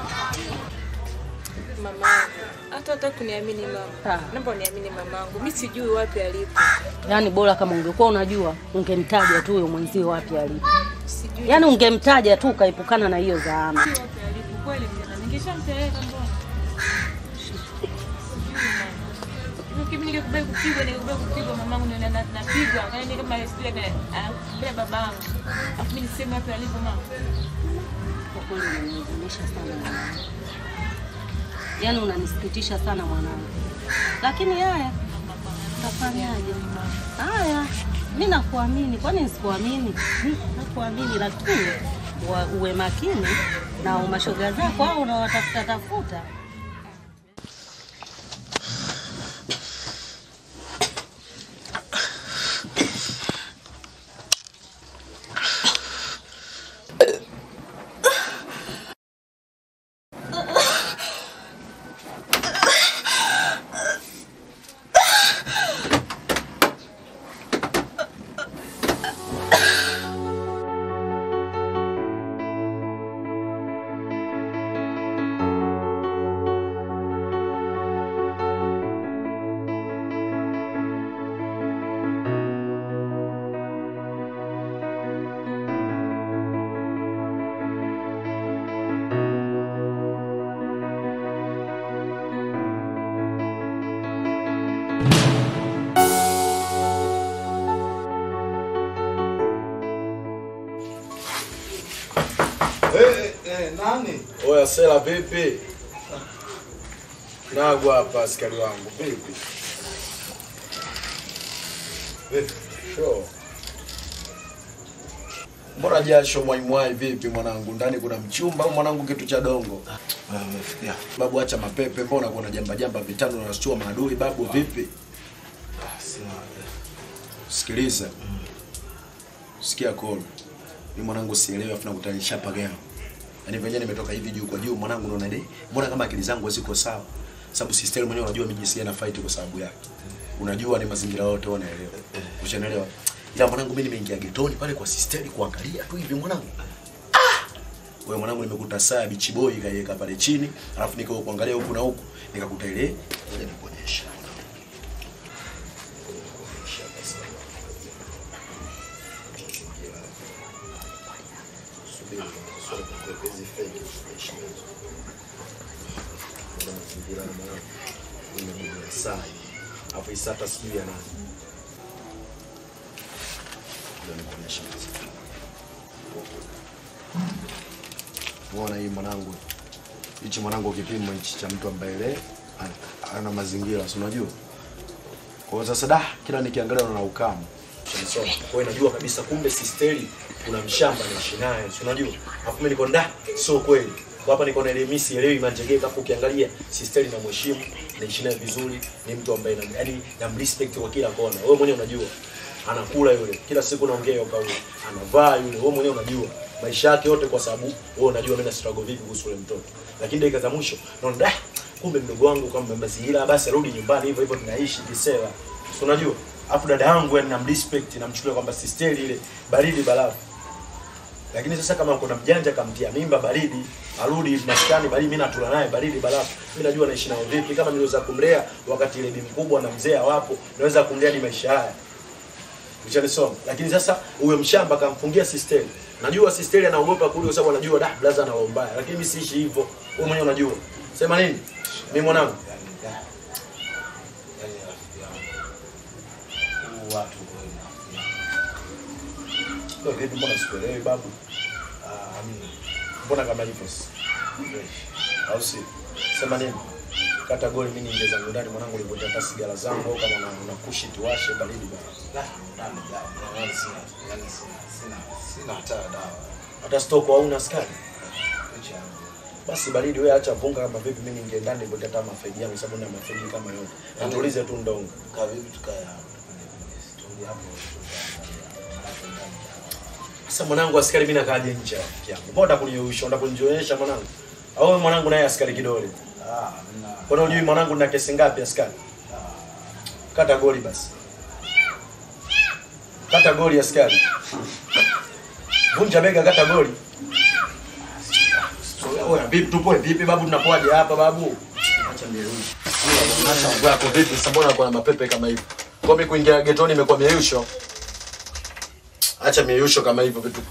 Mama, hata hata kuniamini mama, naomba uniamini mamangu, mi sijui wapi alipo. Yaani bora kama ungekuwa unajua ungemtaja tu huyo mwenzio wapi alipo, Sijui yaani ungemtaja tu ukaepukana na hiyo zaama. wapi alipo kweli, tena ningeshampeleka mbona. Sijui mama. Hivyo kimi ningekubali kupigwa, ningekubali kupigwa mamangu, ndio na- na- napigwa yaani kama siku ile bila babangu, afu mimi niseme wapi alipo mama. Kwa kweli unanihuzunisha sana mwanangu, yaani unanisikitisha sana mwanangu, lakini haya tafanyaje? Haya, mi nakuamini, kwani nisikuamini? Hmm, Nakuamini, lakini wa- uwe makini na mashoga zako au unawatafuta tafuta. Eh, eh, nani? Oya Sela vipi? Nagwa hapa askari wangu vipi? Vipi? Sure. Mbona jasho mwaimwai vipi mwanangu? Ndani kuna mchumba au mwanangu kitu cha dongo? Umefikia. Babu acha mapepe, mbona kuna jamba jamba vitano na unashtua maadui babu vipi? Sikiliza. Sikia kolo. Mimi mwanangu sielewi afu nakutanisha pagao. Yaani venyewe nimetoka hivi juu kwa juu mwanangu naona ile mbona kama akili zangu haziko sawa. Sababu sister mwenyewe unajua mimi jinsi na fight kwa sababu yake. Unajua ni mazingira yote unaelewa. Ushanielewa? Ila mwanangu mimi nimeingia getoni pale kwa sister kuangalia tu hivi mwanangu. Ah! Wewe mwanangu nimekuta saa bichi boy kaiweka pale chini, alafu nikao kuangalia huku na huku, nikakuta ile ngoja nikuonyeshe. Subiri, swali kwa hizi fake kuonyesha. Kuna mazingira na mwanangu. Nimegundua saa hii. Alafu hii saa hata sijui ya nani. Ndio nikuonyesha mazingira. Muona hii mwanangu. Hichi mwanangu kipimo hichi cha mtu ambaye ile ana- ana mazingira, si unajua? Kwa hiyo sasa da kila nikiangalia naona ukamu. Umenisoma? Kwa hiyo najua kabisa kumbe sisteri kuna mshamba naishi naye, si unajua? Alafu mimi niko nda, sio kweli. Kwa hapa niko na ile misi elewi manjegeka hapo ukiangalia sisteri na mheshimu, naishi naye vizuri, ni mtu ambaye na yani namrespect kwa kila kona. Wewe mwenyewe unajua. Anakula yule, kila siku naongea hiyo kauli. Anavaa yule, wewe mwenyewe unajua. Maisha yake yote kwa sababu wewe unajua mimi na struggle vipi kuhusu yule mtoto. Lakini dakika za mwisho naona da, kumbe mdogo wangu kama mazingira basi arudi nyumbani hivyo hivyo tunaishi kisela. Si unajua? Afu dada yangu yani namrespect namchukulia kwamba sisteri ile baridi balafu. Lakini sasa kama kuna mjanja kamtia mimba baridi, arudi maskani baridi, mimi natula naye baridi balafu. Mimi najua naishi nao vipi kama niliweza kumlea wakati ile bi mkubwa na mzee hawapo, naweza kumlea hadi maisha haya. Uchanisoma. Lakini sasa huyo mshamba kamfungia sisteri. Najua sisteri anaogopa kule kwa sababu anajua da blaza ana roho mbaya. Lakini mimi siishi hivyo. Wewe mwenyewe unajua. Sema nini? Mimi mwanangu. watu Ndio vipi mbona sikuelewi babu? ah, amini Mbona kama hivyo? Au si? Sema nini? Kata goli mimi niingie zangu ndani mwanangu nilipotea hata sigara zangu au kama una, una kushi tuwashe baridi bana. nani dawa yani sina yani sina sina sina hata dawa Hata stoko hauna askari. Licha ya- Basi baridi wewe acha vunga kama vipi mimi niingie ndani nilipotea hata mafeji yangu sababu na mafeji kama yote. Na tuulize tu ndongo. kaa vipi tukae hapo tuongee hapo Sasa mwanangu askari mimi nakaje nje ya rafiki yangu. Mbona kunionyesha, unataka kunionyesha mwanangu? Au wewe mwanangu naye askari kidole? ah mna Mbona hujui mwanangu na kesi ngapi askari? Kata goli basi. Kata goli askari. Vunja bega kata goli. So, Oya vipi tupoe vipi babu tunapoaje hapa babu? Acha mierusho. Acha mambo yako vipi sasa mbona kuna mapepe kama hivi? Kwa mimi kuingia getoni imekuwa mierusho. Acha mierusho kama hivyo vitu.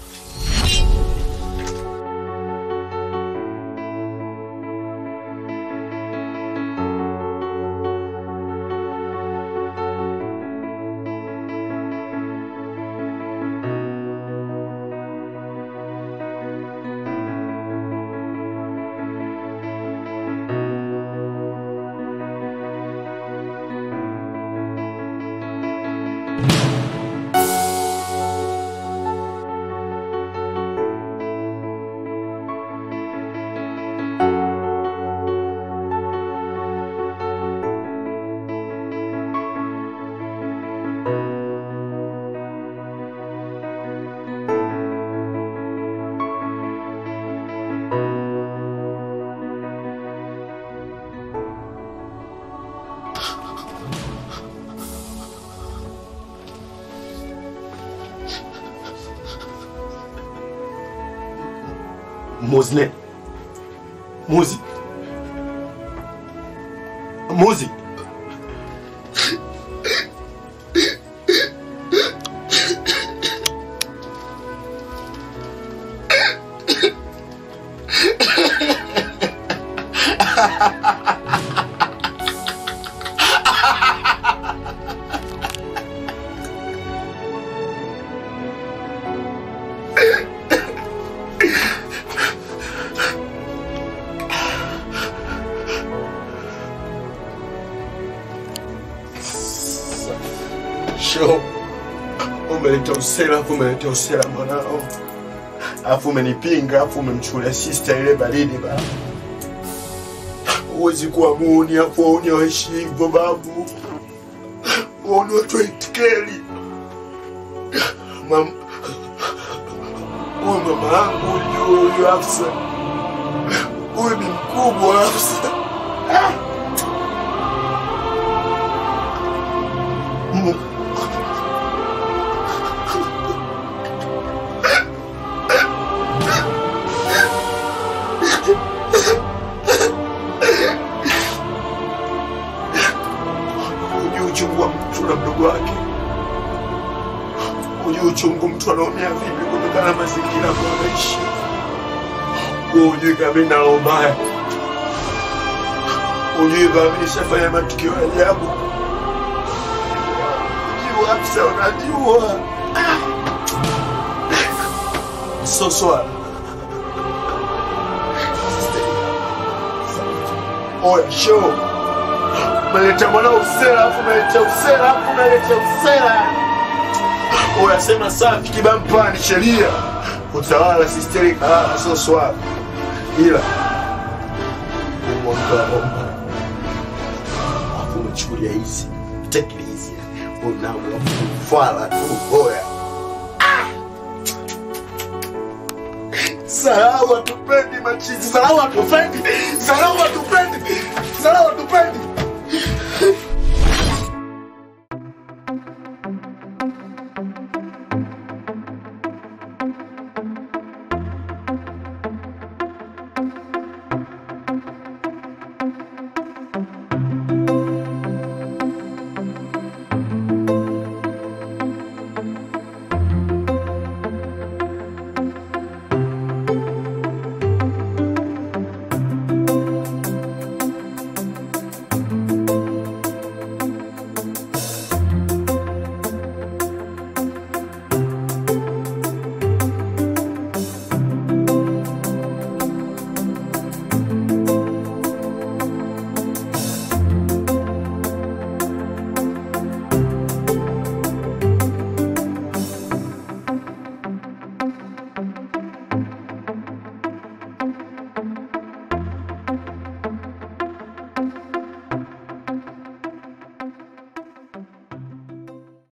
Muzne. Muzi. Muzi. Sho. Umeleta usela afu umeleta usela mwanao. Afu umenipinga afu umemchukulia sister ile baridi ba. Huwezi kuwa muuni afu wauni waishi hivyo babu. Wauni watu waitikeli. Mam... Huyu mama yangu huyu huyu Hafsa. Huyu ni mkubwa Hafsa. Ah! Mungu. Hujui uchungu wa mtu na mdogo wake. Hujui uchungu mtu anaumia vipi kutokana na mazingira ambayo anaishi. Wewe hujui kama mimi na roho mbaya. Hujui kama mimi nishafanya matukio ya ajabu. Hujui Hafsa, unajua. So swala. Oya, show. Umeleta mwana usela, afu umeleta usela, afu umeleta usela. unasema safi kibampa ni sheria utawala sisteri kalama sio swala ila umwakaomba afu umechukulia hizi take it easy unamwafala tu boya Sarau hatupendi machizi, sarau hatupendi, sarau hatupendi, sarau hatupendi.